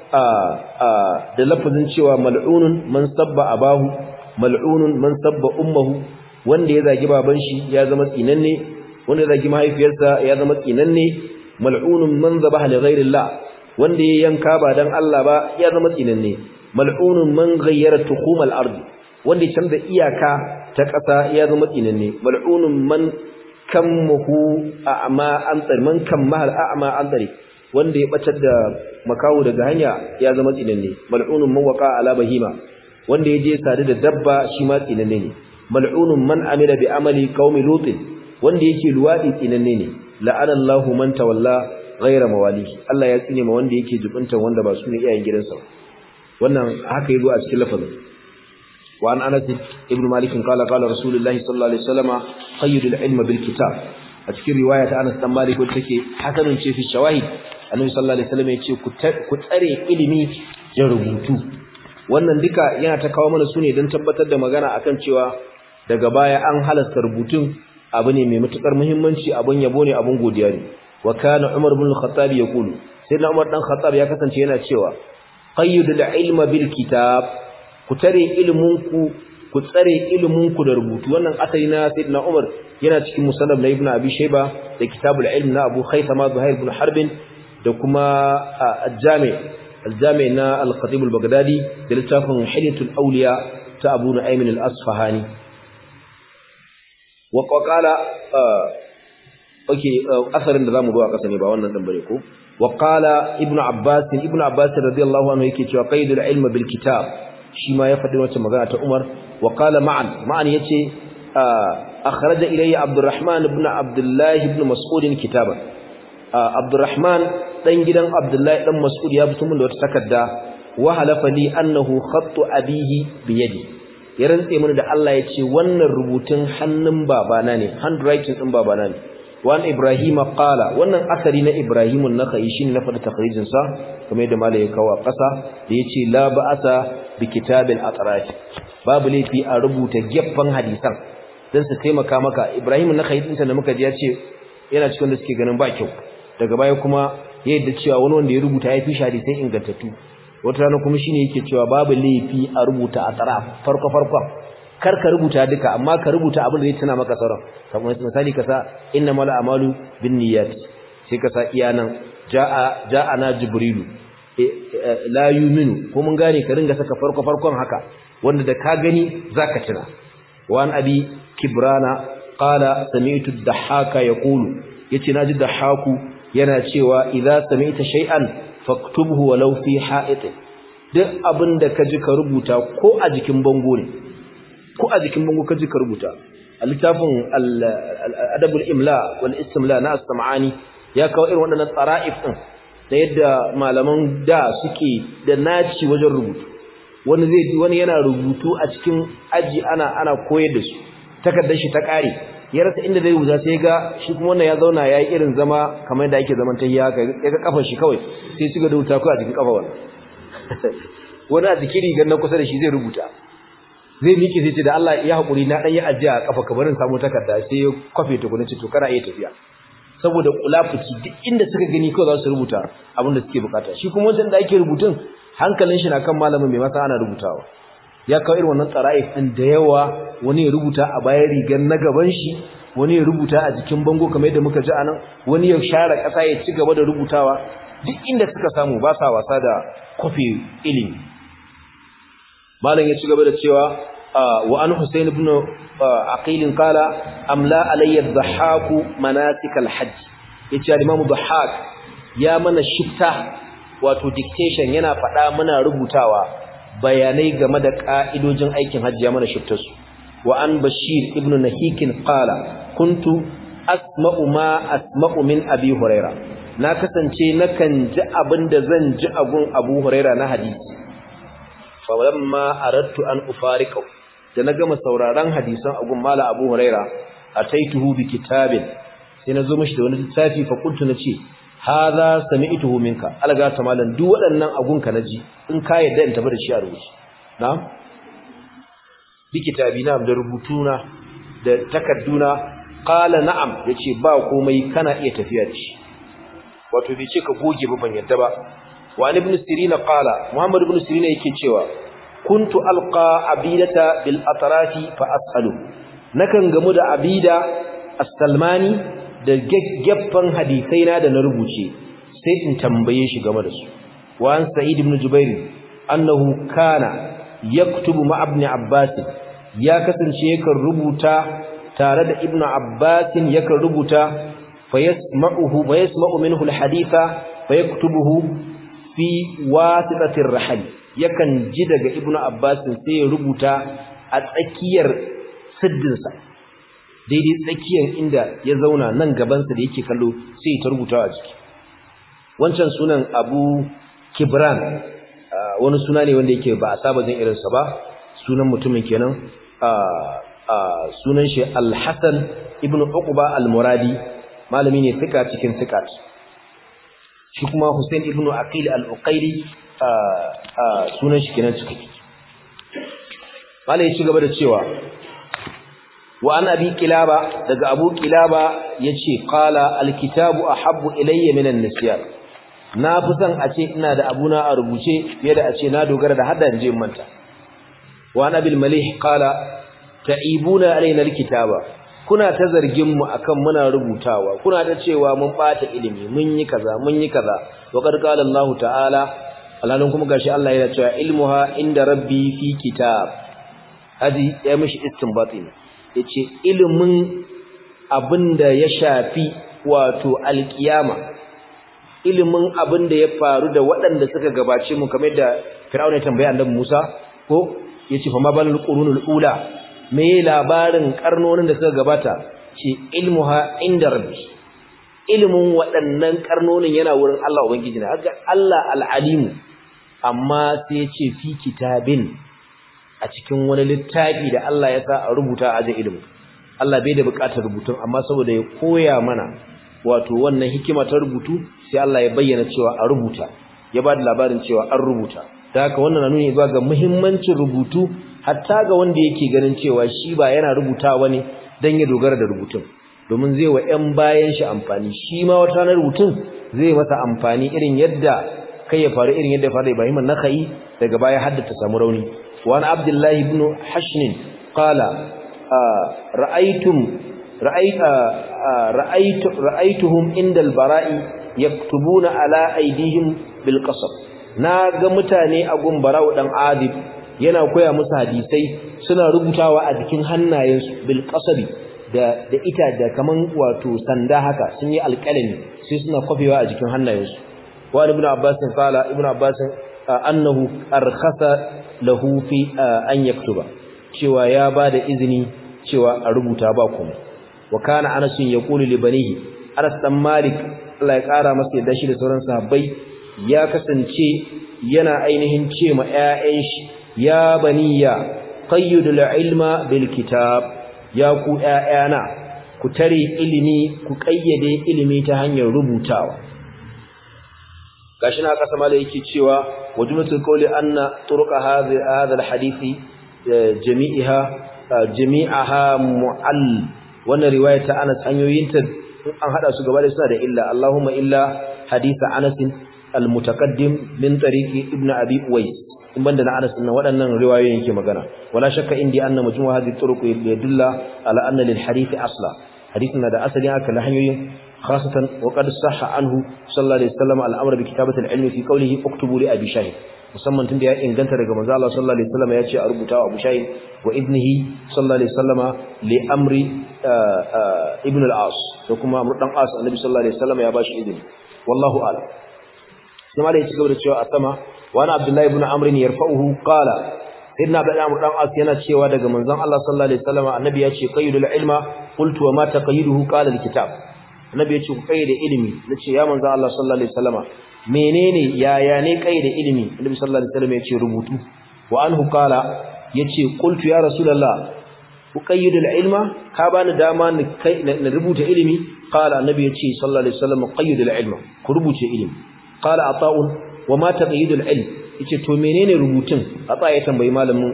da lafazin cewa mal'unun man sabba abahu mal'unun man sabba ummuhu wanda ya zagi baban shi ya zama tsinanne wanda ya zagi mahaifiyarsa ya zama tsinanne mal'unun man zabaha li ghairillah wanda ya yanka ba dan Allah ba ya zama tsinanne mal'unun man ghayyara tuhumal ardi wanda ya canza iyaka ta ƙasa ya zama tsinanne mal'unun man kammuhu a'ma an tsari man kammahal a'ma an tsari wanda ya batar da makawo daga hanya ya zama tsinanne mal'unun man waqa ala bahima wanda ya je sadu da dabba shi ma tsinanne ne mal'unun man amila bi amali qaumi lut wanda yake luwadi tsinanne ne la'ana Allahu man tawalla ghayra mawali Allah ya tsine ma wanda yake jibuntan wanda ba su ne iyayen gidansa wannan haka yazo a cikin lafazin wa an Anas ibn Malik qala qala Rasulullahi sallallahu alaihi wasallam qayyidul ilma bil kitab a cikin riwaya ta Anas dan Malik wacce take hasanun ce fi shawahid Annabi sallallahu alaihi wasallam ya ce ku tsare ilimi ya rubutu wannan duka yana ta kawo mana sune don tabbatar da magana akan cewa daga baya an halasta rubutun abu ne mai matukar muhimmanci abun yabo ne abun godiya ne wa kana Umar ibn al-Khattab yaqulu sayyidina Umar dan Khattab ya kasance yana cewa qayyidul ilma bil kitab ku tare ilimin ku ku tsare ilimin ku da rubutu wannan asali na sayyidina Umar yana cikin musannaf na Ibn Abi Shayba da kitabul ilm na Abu Khaythama Zuhair ibn Harb da kuma al-Jami' al-Jami' na al-Khatib al-Baghdadi da littafin Hilyatul Awliya ta Abu Nu'aym al-Asfahani wa qala okay asarin da zamu zo a kasa ne ba wannan dan bare ko wa qala Ibn Abbas Ibn Abbas radiyallahu anhu yake cewa qaidul ilm bil kitab shi ma ya faɗi wacce magana ta Umar wa qala ma'an ma'an yace akhraja ilayya Abdurrahman ibn Abdullah ibn Mas'ud kitaban Abdurrahman dan gidan Abdullah dan Mas'ud ya fito min da wata takarda wa halafa li annahu khattu abihi bi yadi ya rantse mini da Allah yace wannan rubutun hannun babana ne handwriting din babana ne wan ibrahim qala wannan asari na ibrahim an-nakhai shine na fada takhrijin sa kamar yadda malai ya kawo kasa da yace la ba'asa bi kitabil atraf babu laifi a rubuta geffan hadisan dan su taimaka maka ibrahim an-nakhai din da muka ji yace yana cikin da suke ganin ba kyau daga baya kuma yadda cewa wani wanda ya rubuta ya fi hadisai ingantattu wata rana kuma shine yake cewa babu laifi a rubuta atraf farko farkon kar ka rubuta duka amma ka rubuta abin da zai tuna maka sauran kamar misali ka sa innamal a'malu binniyat sai ka sa iyanan jaa ja'ana jibrilu la yu'minu ko mun gane ka ringa saka farko farkon haka wanda da ka gani zaka tuna wa an abi kibrana qala sami'tu ad-dahhaka yaqulu yace naji dahaku yana cewa idza sami'ta shay'an faktubhu walau fi ha'it duk abinda ka ji ka rubuta ko a jikin bango ne ko a jikin bango kaji ka rubuta a littafin adabul imla wal istimla na as-sam'ani ya kawo irin waɗannan tsara'if din da yadda malaman da suke da naci wajen rubutu wani zai wani yana rubutu a cikin aji ana ana koyar da su takardar shi ta kare ya rasa inda zai rubuta sai ga shi kuma wannan ya zauna yayi irin zama kamar da ake zaman tahiya haka ya ga kafar shi kawai sai su ga rubuta ko a jikin kafa wannan wani a jikin rigar na kusa da shi zai rubuta zai miƙe sai ce da Allah ya haƙuri na ɗan yi ajiya a ƙafa ka barin samu takarda sai ya kwafe ta kuna ce to kana iya tafiya saboda kulafuci duk inda suka gani kawai za su rubuta abin da suke bukata shi kuma wancan da ake rubutun hankalin shi na kan malamin mai masa ana rubutawa ya kawo irin wannan tsara'if ɗin da yawa wani ya rubuta a bayan rigar na gaban shi wani ya rubuta a jikin bango kamar yadda muka ji a nan wani ya share ƙasa ya ci gaba da rubutawa duk inda suka samu ba sa wasa da kwafe ilimi malam ya ci gaba da cewa wa an Husayn ibn Aqil qala amla alayya adh-dhahhak manasik al-hajj yace al-Imam Dhahhak ya mana shifta wato dictation yana faɗa muna rubutawa bayanai game da ka'idojin aikin hajji ya mana shiftar su wa an Bashir ibn Nahik qala kuntu asma'u ma asma'u min Abi Huraira na kasance nakan ji abinda zan ji agun Abu Huraira na hadisi falamma aradtu an ufariqahu da na gama sauraron hadisan agun mala abu huraira ataituhu bi kitabin sai nazo mishi da wani littafi fa kuntu nace hadha sami'tuhu minka alga ta malan duk waɗannan agun ka naji in ka yadda in tafi da shi a rubuce na'am bi kitabi na da rubutuna da takadduna qala na'am yace ba komai kana iya tafiya da shi wato bai ce ka goge ba ban yadda ba wa ibn sirina qala muhammad ibn sirina yake cewa kuntu alqa abidata bil atrafi fa as'alu nakan gamu da abida as-salmani da gaggafan hadisai na da na rubuce sai in tambaye shi game da su wa an sa'id ibn jubair annahu kana yaktubu ma ibn abbas ya kasance yakan rubuta tare da ibn abbas yakan rubuta fa yasma'uhu wa yasma'u minhu al-haditha fa yaktubuhu fi wasitatir rahal yakan ji daga ibnu abbas sai ya rubuta a tsakiyar siddinsa daidai tsakiyar inda ya zauna nan gabansa da yake kallo sai ta rubuta a jiki wancan sunan abu kibran wani suna ne wanda yake ba a saba jin irinsa ba sunan mutumin kenan sunan shi al-hasan ibnu uqba al-muradi malami ne fika cikin fikat shi kuma Hussein ibn Aqil al-Uqayli sunan shi kenan ciki malai ya ci gaba da cewa wa an abi kilaba daga abu kilaba yace qala al-kitabu ahabbu ilayya min an-nisyan na fi son a ce ina da abuna a rubuce fiye da a ce na dogara da hadda je manta wa an abil malih qala ta'ibuna alaina al-kitaba kuna ta zargin mu akan muna rubutawa kuna ta cewa mun bata ilimi mun yi kaza mun yi kaza wa qad qala Allah ta'ala alalun kuma gashi Allah yana cewa ilmuha inda rabbi fi kitab hadi ya mishi istinbati ne yace ilimin abinda ya shafi wato alkiyama ilimin abinda ya faru da waɗanda suka gabace mu kamar da Fir'auna ya tambaya annabi Musa ko yace fa ma balul qurunul ula me labarin karnonin da suka gabata ce ilmuha inda rabbi ilmin waɗannan karnonin yana wurin Allah ubangiji na haka Allah al'alimu amma sai ya ce fi kitabin a cikin wani littafi da Allah ya sa a rubuta a ajin ilimi Allah bai da buƙatar rubutun amma saboda ya koya mana wato wannan hikima ta rubutu sai Allah ya bayyana cewa a rubuta ya ba da labarin cewa an rubuta da haka wannan na nuni zuwa ga muhimmancin rubutu hatta ga wanda yake ganin cewa shi ba yana rubutawa ne dan ya dogara da rubutun domin zai wa ƴan bayan shi amfani shi ma wata ranar rubutun zai masa amfani irin yadda kai ya faru irin yadda faru Ibrahim an-Nakhai daga baya haddata samu rauni wa an Abdullah ibn Hashn qala ra'aytum ra'ayta ra'aytu ra'aytuhum inda al-bara'i yaktubuna ala aydihim bil qasab na ga mutane a gun bara'u dan adib yana koya musu hadisai suna rubutawa a jikin hannayensu bil qasabi da da ita da kaman wato sanda haka sun yi alƙalami sai suna kwafewa a jikin hannayensu wa ibn abbas qala ibn abbas annahu arkhasa lahu fi an yaktuba cewa ya bada izini cewa a rubuta ba kuma wa kana anas yaqulu li banihi anas dan malik Allah ya kara masa yadda shi da sauran sahabbai ya kasance yana ainihin ce ma ƴaƴan shi ya baniya qayyidul ilma bil kitab ya ku ƴaƴana ku tare ilimi ku kayyade ilimi ta hanyar rubutawa gashi na kasa mala yake cewa wajulatul qawli anna turqa hadhi hadha alhadisi jami'iha jami'aha mu'all wannan riwaya ta Anas hanyoyinta an hada su gaba da suna da illa Allahumma illa hadisa Anas almutaqaddim min tariqi ibn abi uwais in banda na Anas din waɗannan riwayoyin yake magana wala shakka indi anna majmu' hadhihi turuq yadulla ala anna lil hadith asla hadithin da asali aka la hanyoyin khasatan wa qad sahha anhu sallallahu alaihi wasallam al-amr bi kitabati al-ilmi fi qawlihi uktubu li abi shahid musamman tunda ya inganta daga manzo Allah sallallahu alaihi wasallam ya ce a rubuta wa Abu Shahid wa ibnihi sallallahu alaihi wasallam li amri ibn al-As to kuma amr dan As annabi sallallahu alaihi wasallam ya bashi izini wallahu a'lam kuma da ya ci gaba da cewa a sama wa ana Abdullahi ibn Amr yarfa'uhu qala sayyidina Abdullah ibn dan As yana cewa daga manzon Allah sallallahu alaihi wasallam annabi ya ce qayyidul ilma qultu wa ma taqayyiduhu qala al-kitab annabi ya ce ku qayyade ilimi nace ya manzon Allah sallallahu alaihi wasallama menene yaya ne qayyade ilimi annabi sallallahu alaihi wasallam ya ce rubutu wa anhu qala yace qultu ya rasulullah uqayyidu al-ilma ka bani dama na rubuta ilimi qala annabi yace sallallahu alaihi wasallam qayyidu al-ilma ku rubuce ilimi qala ata'un wa ma taqyidu al-ilm yace to menene rubutun ata ya tambayi malamin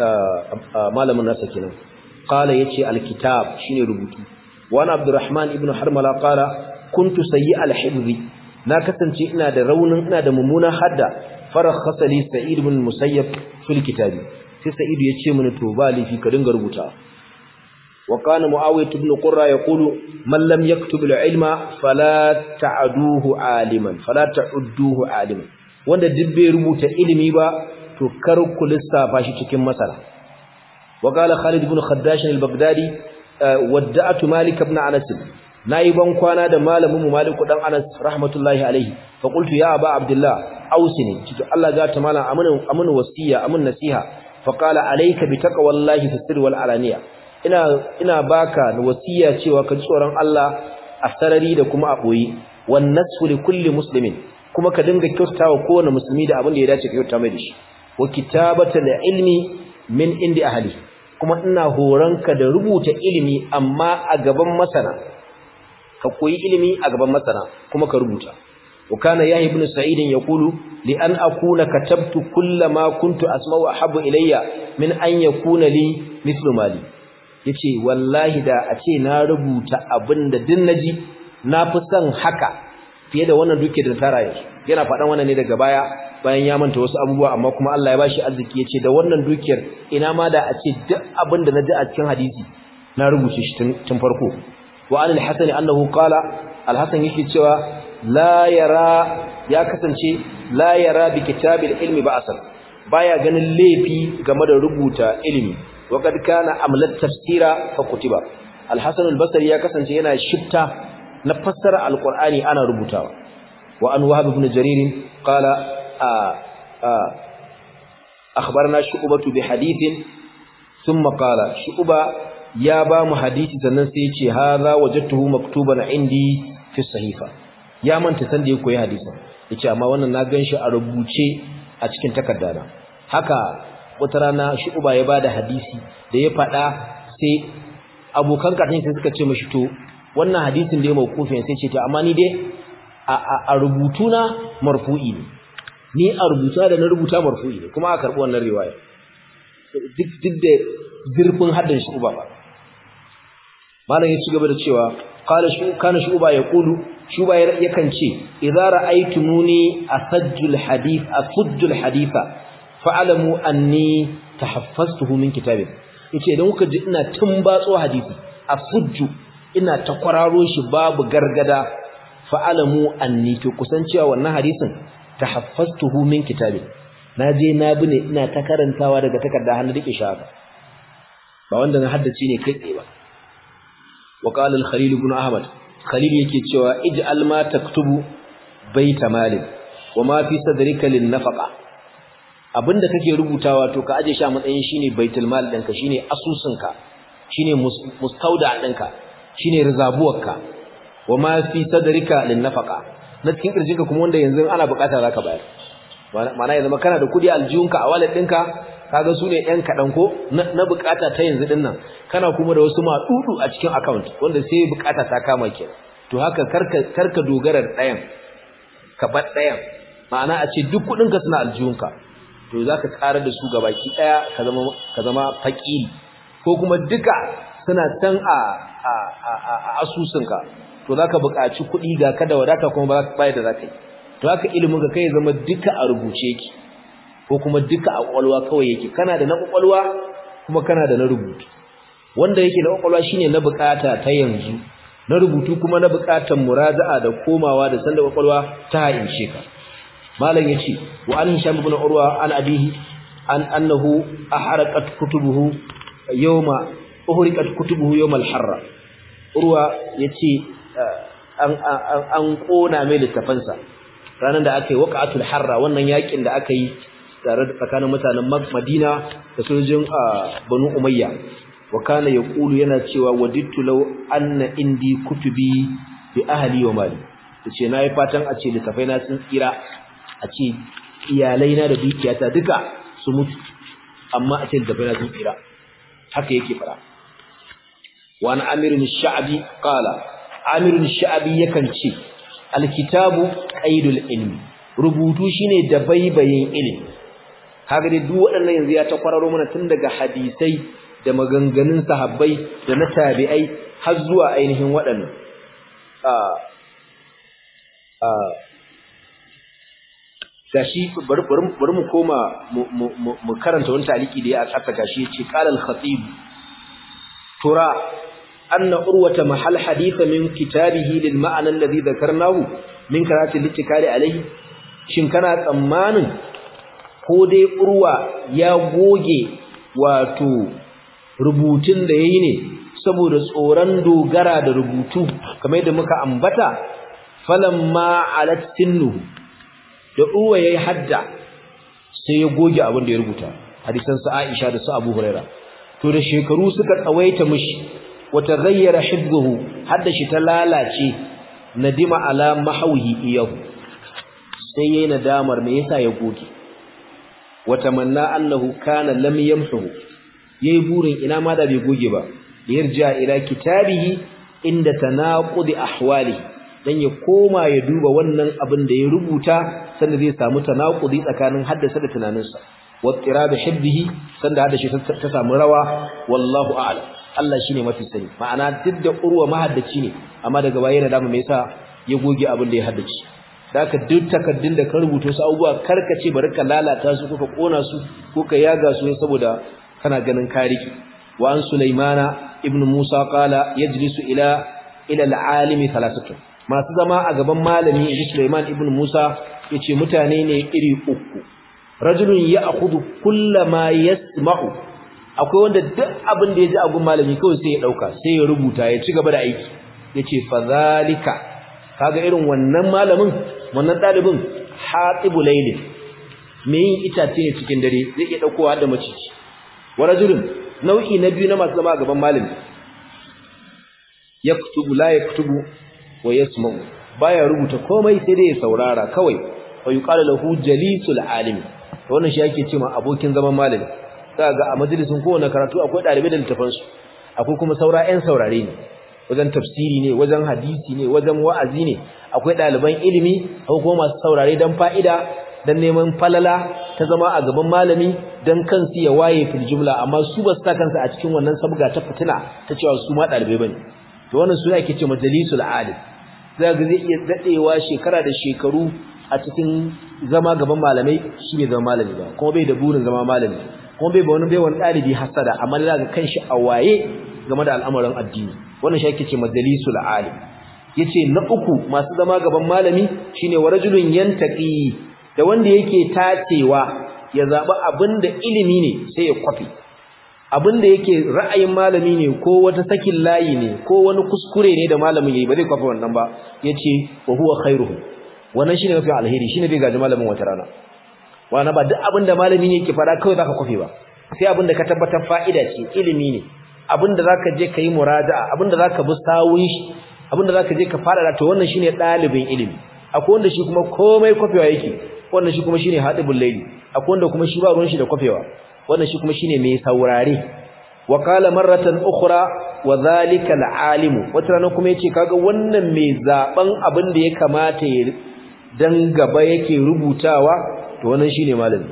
malamin nasa kenan qala yace al-kitab shine rubutu wa ana abdurrahman ibn harmala qala kuntu sayyi al-hifzi na kasance ina da raunin ina da mummunan hadda farakhasa li sa'id ibn musayyab fil kitabi sai sa'id ya ce mini to ba lifi ka dinga rubuta wa kana muawiyah ibn qurra yaqulu man lam yaktub al-ilma fala ta'duhu aliman fala ta'udduhu aliman wanda duk bai rubuta ilimi ba to kar ku lissafa shi cikin masala wa qala khalid ibn khaddash al-baghdadi wadda'atu malik ibn anas nayi ban kwana da malamin mu malik dan anas rahmatullahi alaihi fa qultu ya aba abdullah ausini cikin Allah ga ta malam amana amana wasiya amun nasiha fa qala alayka bi taqwallahi fi sirri wal alaniya ina ina baka wasiya cewa ka tsoron Allah a sarari da kuma a boye wan nasfu li kulli muslimin kuma ka dinga kyautawa kowane musulmi da abin da ya dace ka kyauta mai da shi wa kitabata ilmi min indi ahli kuma ina horanka da rubuta ilimi amma a gaban masana ka koyi ilimi a gaban masana kuma ka rubuta wa kana yahi ibn sa'id yaqulu li an akuna katabtu kullama kuntu asma'u ahabbu ilayya min an yakuna li mithlu mali yace wallahi da a ce na rubuta abinda din naji na fi son haka fiye da wannan duke da tara yanzu yana faɗan wannan ne daga baya bayan ya manta wasu abubuwa amma kuma Allah ya bashi arziki yace da wannan dukiyar ina ma da a ce duk abin da naji a cikin hadisi na rubuce shi tun farko wa an al-hasan annahu qala al-hasan yake cewa la yara ya kasance la yara bi kitabil ilmi ba'san baya ganin laifi game da rubuta ilimi wa kad kana amlat tafsira fa kutiba al-hasan al-basri ya kasance yana shifta na fassara al-qur'ani ana rubutawa wa an wahab ibn jarir qala akhbarna shu'batu bi hadithin thumma qala shu'ba ya ba mu hadisi sannan sai ya ce hadha wajadtuhu maktuban indi fi sahifa ya manta san da ya koyi hadisin yace amma wannan na ganshi a rubuce a cikin takardana haka wata rana shu'ba ya bada hadisi da ya fada sai abokan katin sai suka ce mashi to wannan hadisin da ya mawqufin sai ce to amma ni dai a rubutuna marfu'i ne ni a rubuta da na rubuta marfu'i ne kuma aka karbi wannan riwaya duk duk da zurfin haddan shi uba ba malam ya ci gaba da cewa qala shu kana shuba yaqulu shuba yakan ce idza ra'aytumuni asajjul hadith asujjul haditha fa'alamu anni tahaffaztuhu min kitabin yace idan kuka ji ina tumbatso hadisi asujju ina ta kwararo shi babu gargada fa'alamu anni to kusancewa wannan hadisin tahaffaztuhu min kitabin naje na bi ne ina ta karantawa daga takarda hannu dake shaka ba wanda na haddace ne kai tsaye ba wa qala al-khalil ibn ahmad khalil yake cewa ij'al ma taktubu baita malin wa ma fi sadrika lin nafaqa abinda kake rubutawa to ka aje shi a matsayin shine baitul mal ɗinka shine asusunka shine mustauda ɗinka shine rizabuwarka wa ma fi sadrika lin nafaqa na cikin kirjinka kuma wanda yanzu ana bukata zaka bayar ma'ana yanzu kana da kudi aljihunka a wallet ɗinka kaga su ne ɗan kaɗan ko na bukata ta yanzu ɗin nan kana kuma da wasu maɗuɗu a cikin account wanda sai bukata ta kama ke to haka karka karka dogara da ɗayan ka bar ɗayan ma'ana a ce duk kuɗinka suna aljihunka to za ka ƙara da su gabaki ɗaya ka zama faƙiri ko kuma duka suna can a asusunka to za ka buƙaci kuɗi ga kada wadata kuma ba da za ka yi to haka ilimin ka kai zama duka a rubuce ki ko kuma duka a ƙwaƙwalwa kawai yake kana da na ƙwaƙwalwa kuma kana da na rubutu wanda yake na ƙwaƙwalwa shine na buƙata ta yanzu na rubutu kuma na buƙatar muraja'a da komawa da sanda ƙwaƙwalwa ta haince ka malam yace wa an hisham ibn urwa an abihi an annahu ahraqat kutubuhu yawma uhriqat kutubuhu yawm al-harra urwa yace an an kona mai littafansa ranan da aka yi waqatul harra wannan yakin da aka yi tare da tsakanin mutanen Madina da sojojin Banu Umayya wa kana yaqulu yana cewa wadittu law anna indi kutubi bi ahli wa mali yace nayi fatan a ce littafai na sun tsira a ce iyalaina da dukiyata duka su mutu amma a ce da bai na sun tsira haka yake fara wa an amirin sha'abi qala amirin sha'abi yakan ce alkitabu qaidul ilmi rubutu shine da baibayin ilimi kaga dai duk waɗannan yanzu ya ta kwararo mana tun daga hadisai da maganganun sahabbai da na tabi'ai har zuwa ainihin waɗannan gashi bari mu koma mu karanta wani taliki da ya a ƙasa gashi ya ce ƙalal khatib tura anna urwata mahal haditha min kitabihi lil ma'ana alladhi dhakarnahu min karati littikali alayhi shin kana tsammanin ko dai urwa ya goge wato rubutun da yayi ne saboda tsoron dogara da rubutu kamar yadda muka ambata falamma alat sinnuhu da uwa yayi hadda sai ya goge abin da ya rubuta hadisan sa Aisha da su Abu Huraira to da shekaru suka tsawaita mishi wata ghayyara hibbuhu hadda shi ta lalace nadima ala mahwihi iyahu sai yayi nadamar me yasa ya goge wata manna annahu kana lam yamhu yayi burin ina ma da bai goge ba yarja ila kitabihi inda tanaqudi ahwalihi dan ya koma ya duba wannan abin da ya rubuta sanda zai samu tanakudi tsakanin haddasa da tunaninsa wattira da hibbihi sanda haddashi ta samu rawa wallahu a'lam Allah shine mafi sani ma'ana duk da urwa mahaddaci ne amma daga baya yana dama me yasa ya goge abin da ya haddace daka duk takaddun da ka rubuta su abubuwa karkace bari ka lalata su ko ka kona su ko ka yaga su saboda kana ganin kariki wa an sulaimana ibnu musa qala yajlisu ila ila al-alimi thalathatu masu zama a gaban malami inji Sulaiman ibn Musa yace mutane ne iri uku rajulun ya'khudhu kullama yasma'u akwai wanda duk abin da yaji a gun malami kawai sai ya dauka sai ya rubuta ya ci gaba da aiki yace fadhalika kaga irin wannan malamin wannan dalibin hatibu layl me yin itace ne cikin dare zai iya daukowa da maciji wa rajulun nau'i na biyu na masu zama a gaban malami yaktubu la yaktubu wa yasma'u baya rubuta komai sai dai ya saurara kawai wa yuqalu lahu jalisul alim wannan shi yake cewa abokin zaman malami kaga a majalisin kowane karatu akwai dalibai da littafan su akwai kuma saura 'yan saurare ne wajen tafsiri ne wajen hadisi ne wajen wa'azi ne akwai ɗaliban ilimi akwai kuma masu saurare don fa'ida don neman falala ta zama a gaban malami don kansu ya waye fil jumla amma su ba su ta kansu a cikin wannan sabga ta fitina ta cewa su ma ɗalibai bane to wannan suna ake ce majalisul alim za ga zai iya daɗewa shekara da shekaru a cikin zama gaban malamai shi bai zama malami ba kuma bai da burin zama malami kuma bai ba wani bai wani ɗalibi hasada amma da ga kanshi a waye game da al'amuran addini wannan shi ake ce majalisul alim yace na uku masu zama gaban malami shine wa rajulun yantaqi da wanda yake tacewa ya zaba abinda ilimi ne sai ya kwafi abinda yake ra'ayin malami ne ko wata sakin layi ne ko wani kuskure ne da malamin yayi ba zai kwafi wannan ba yace wa huwa khairuhu wannan shine mafi alheri shine bai gaji malamin wata rana wannan ba duk abinda malami ne yake fara kawai zaka kwafi ba sai abinda ka tabbatar fa'ida ce ilimi ne abinda zaka je kai muraja'a abinda zaka bi sawun shi abinda zaka je ka fara da to wannan shine dalibin ilimi akwai wanda shi kuma komai kwafewa yake wannan shi kuma shine hadibul layli akwai wanda kuma shi ba ruwan shi da kwafewa wannan shi kuma shine mai saurare wa qala marratan ukhra wa zalika alalimu wata rana kuma yace kaga wannan mai zaben abin da ya kamata ya dan gaba yake rubutawa to wannan shine malami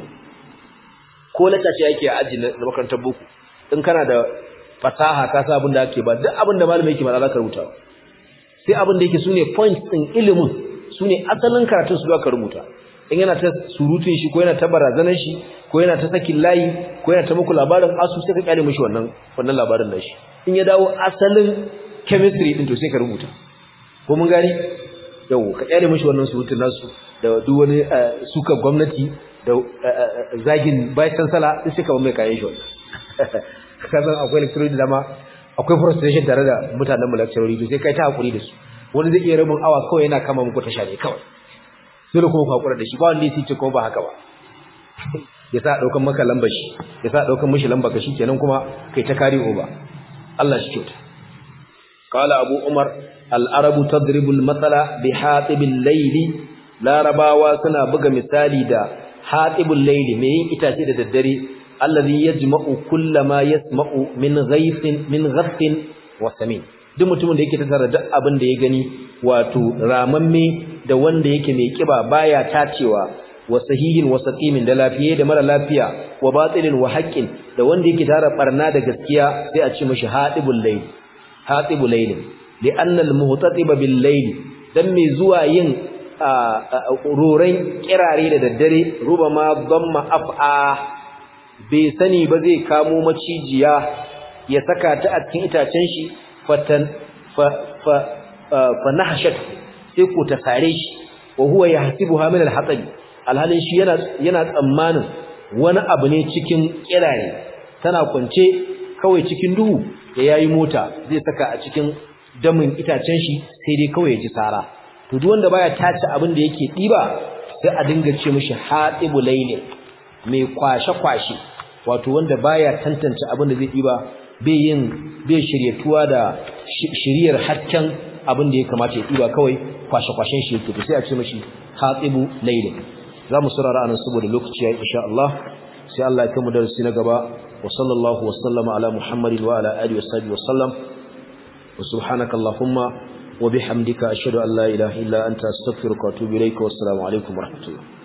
ko lakaci yake a aji na makarantar boko in kana da fasaha ka sa abin da ake ba duk abin da malami yake ba za ka rubuta sai abin da yake sune points din ilimin sune asalin karatun su ka rubuta in yana ta surutun shi ko yana ta barazanar shi ko yana ta sakin layi ko yana ta muku labarin asu sai ka kyale mishi wannan wannan labarin da shi in ya dawo asalin chemistry din to sai ka rubuta ko mun gani yau ka kyale mishi wannan surutun nasu da duk wani suka gwamnati da zagin bayan sala sai ka mai kayan shi wannan kasan akwai lecturers da ma akwai frustration tare da mutanen mu lecturers to sai kai ta hakuri da su wani zai iya rabin awa kawai yana kama muku tasha ne kawai dole kuma ku hakura da shi ba wanda yake ce ko ba haka ba ya sa daukan maka lambar shi ya sa daukan mishi lambar ka shikenan kuma kai ta kare oba Allah shi kyauta qala abu umar al-arabu tadribu al-mathala bi hatibil layli larabawa suna buga misali da hatibul layli mai yin itace da daddare alladhi yajma'u kullama yasma'u min ghaythin min ghafin wa samin duk mutumin da yake tattara duk abin da ya gani wato ramamme da wanda yake mai kiba baya tacewa wa sahihin wa saqimin da lafiye da mara lafiya wa batilin wa haqqin da wanda yake tara barna da gaskiya sai a ce mishi hadibul layl hadibul layl li'anna al-muhtatiba bil layl dan mai zuwa yin roran kirare da daddare rubama dhamma af'a bai sani ba zai kamo macijiya ya saka ta a cikin itacen shi fatan fa fa fa nahshat sai ko ta sare shi wa huwa yahsibuha min al-hatab alhalin shi yana yana tsammanin wani abu ne cikin kirare tana kwance kawai cikin duhu ya yayi mota zai saka a cikin damin itacen shi sai dai kawai ya ji sara to duk wanda baya tace abin da yake diba sai a dinga ce mishi hatibu laylin mai kwashe kwashe wato wanda baya tantance abin da zai diba bai yin bai shiryatuwa da shiriyar hakkan abin da ya kamata ya diba kawai kwashe-kwashen shi yake to sai a ce mashi hatibu laylin za mu surara anan saboda lokaci ya insha Allah sai Allah ya kai mu darasi na gaba wa sallallahu wa sallama ala muhammadin wa ala alihi wa sahbihi wa sallam wa subhanaka allahumma wa bihamdika ashhadu an la ilaha illa anta astaghfiruka wa atubu ilayka wa assalamu alaikum wa rahmatullah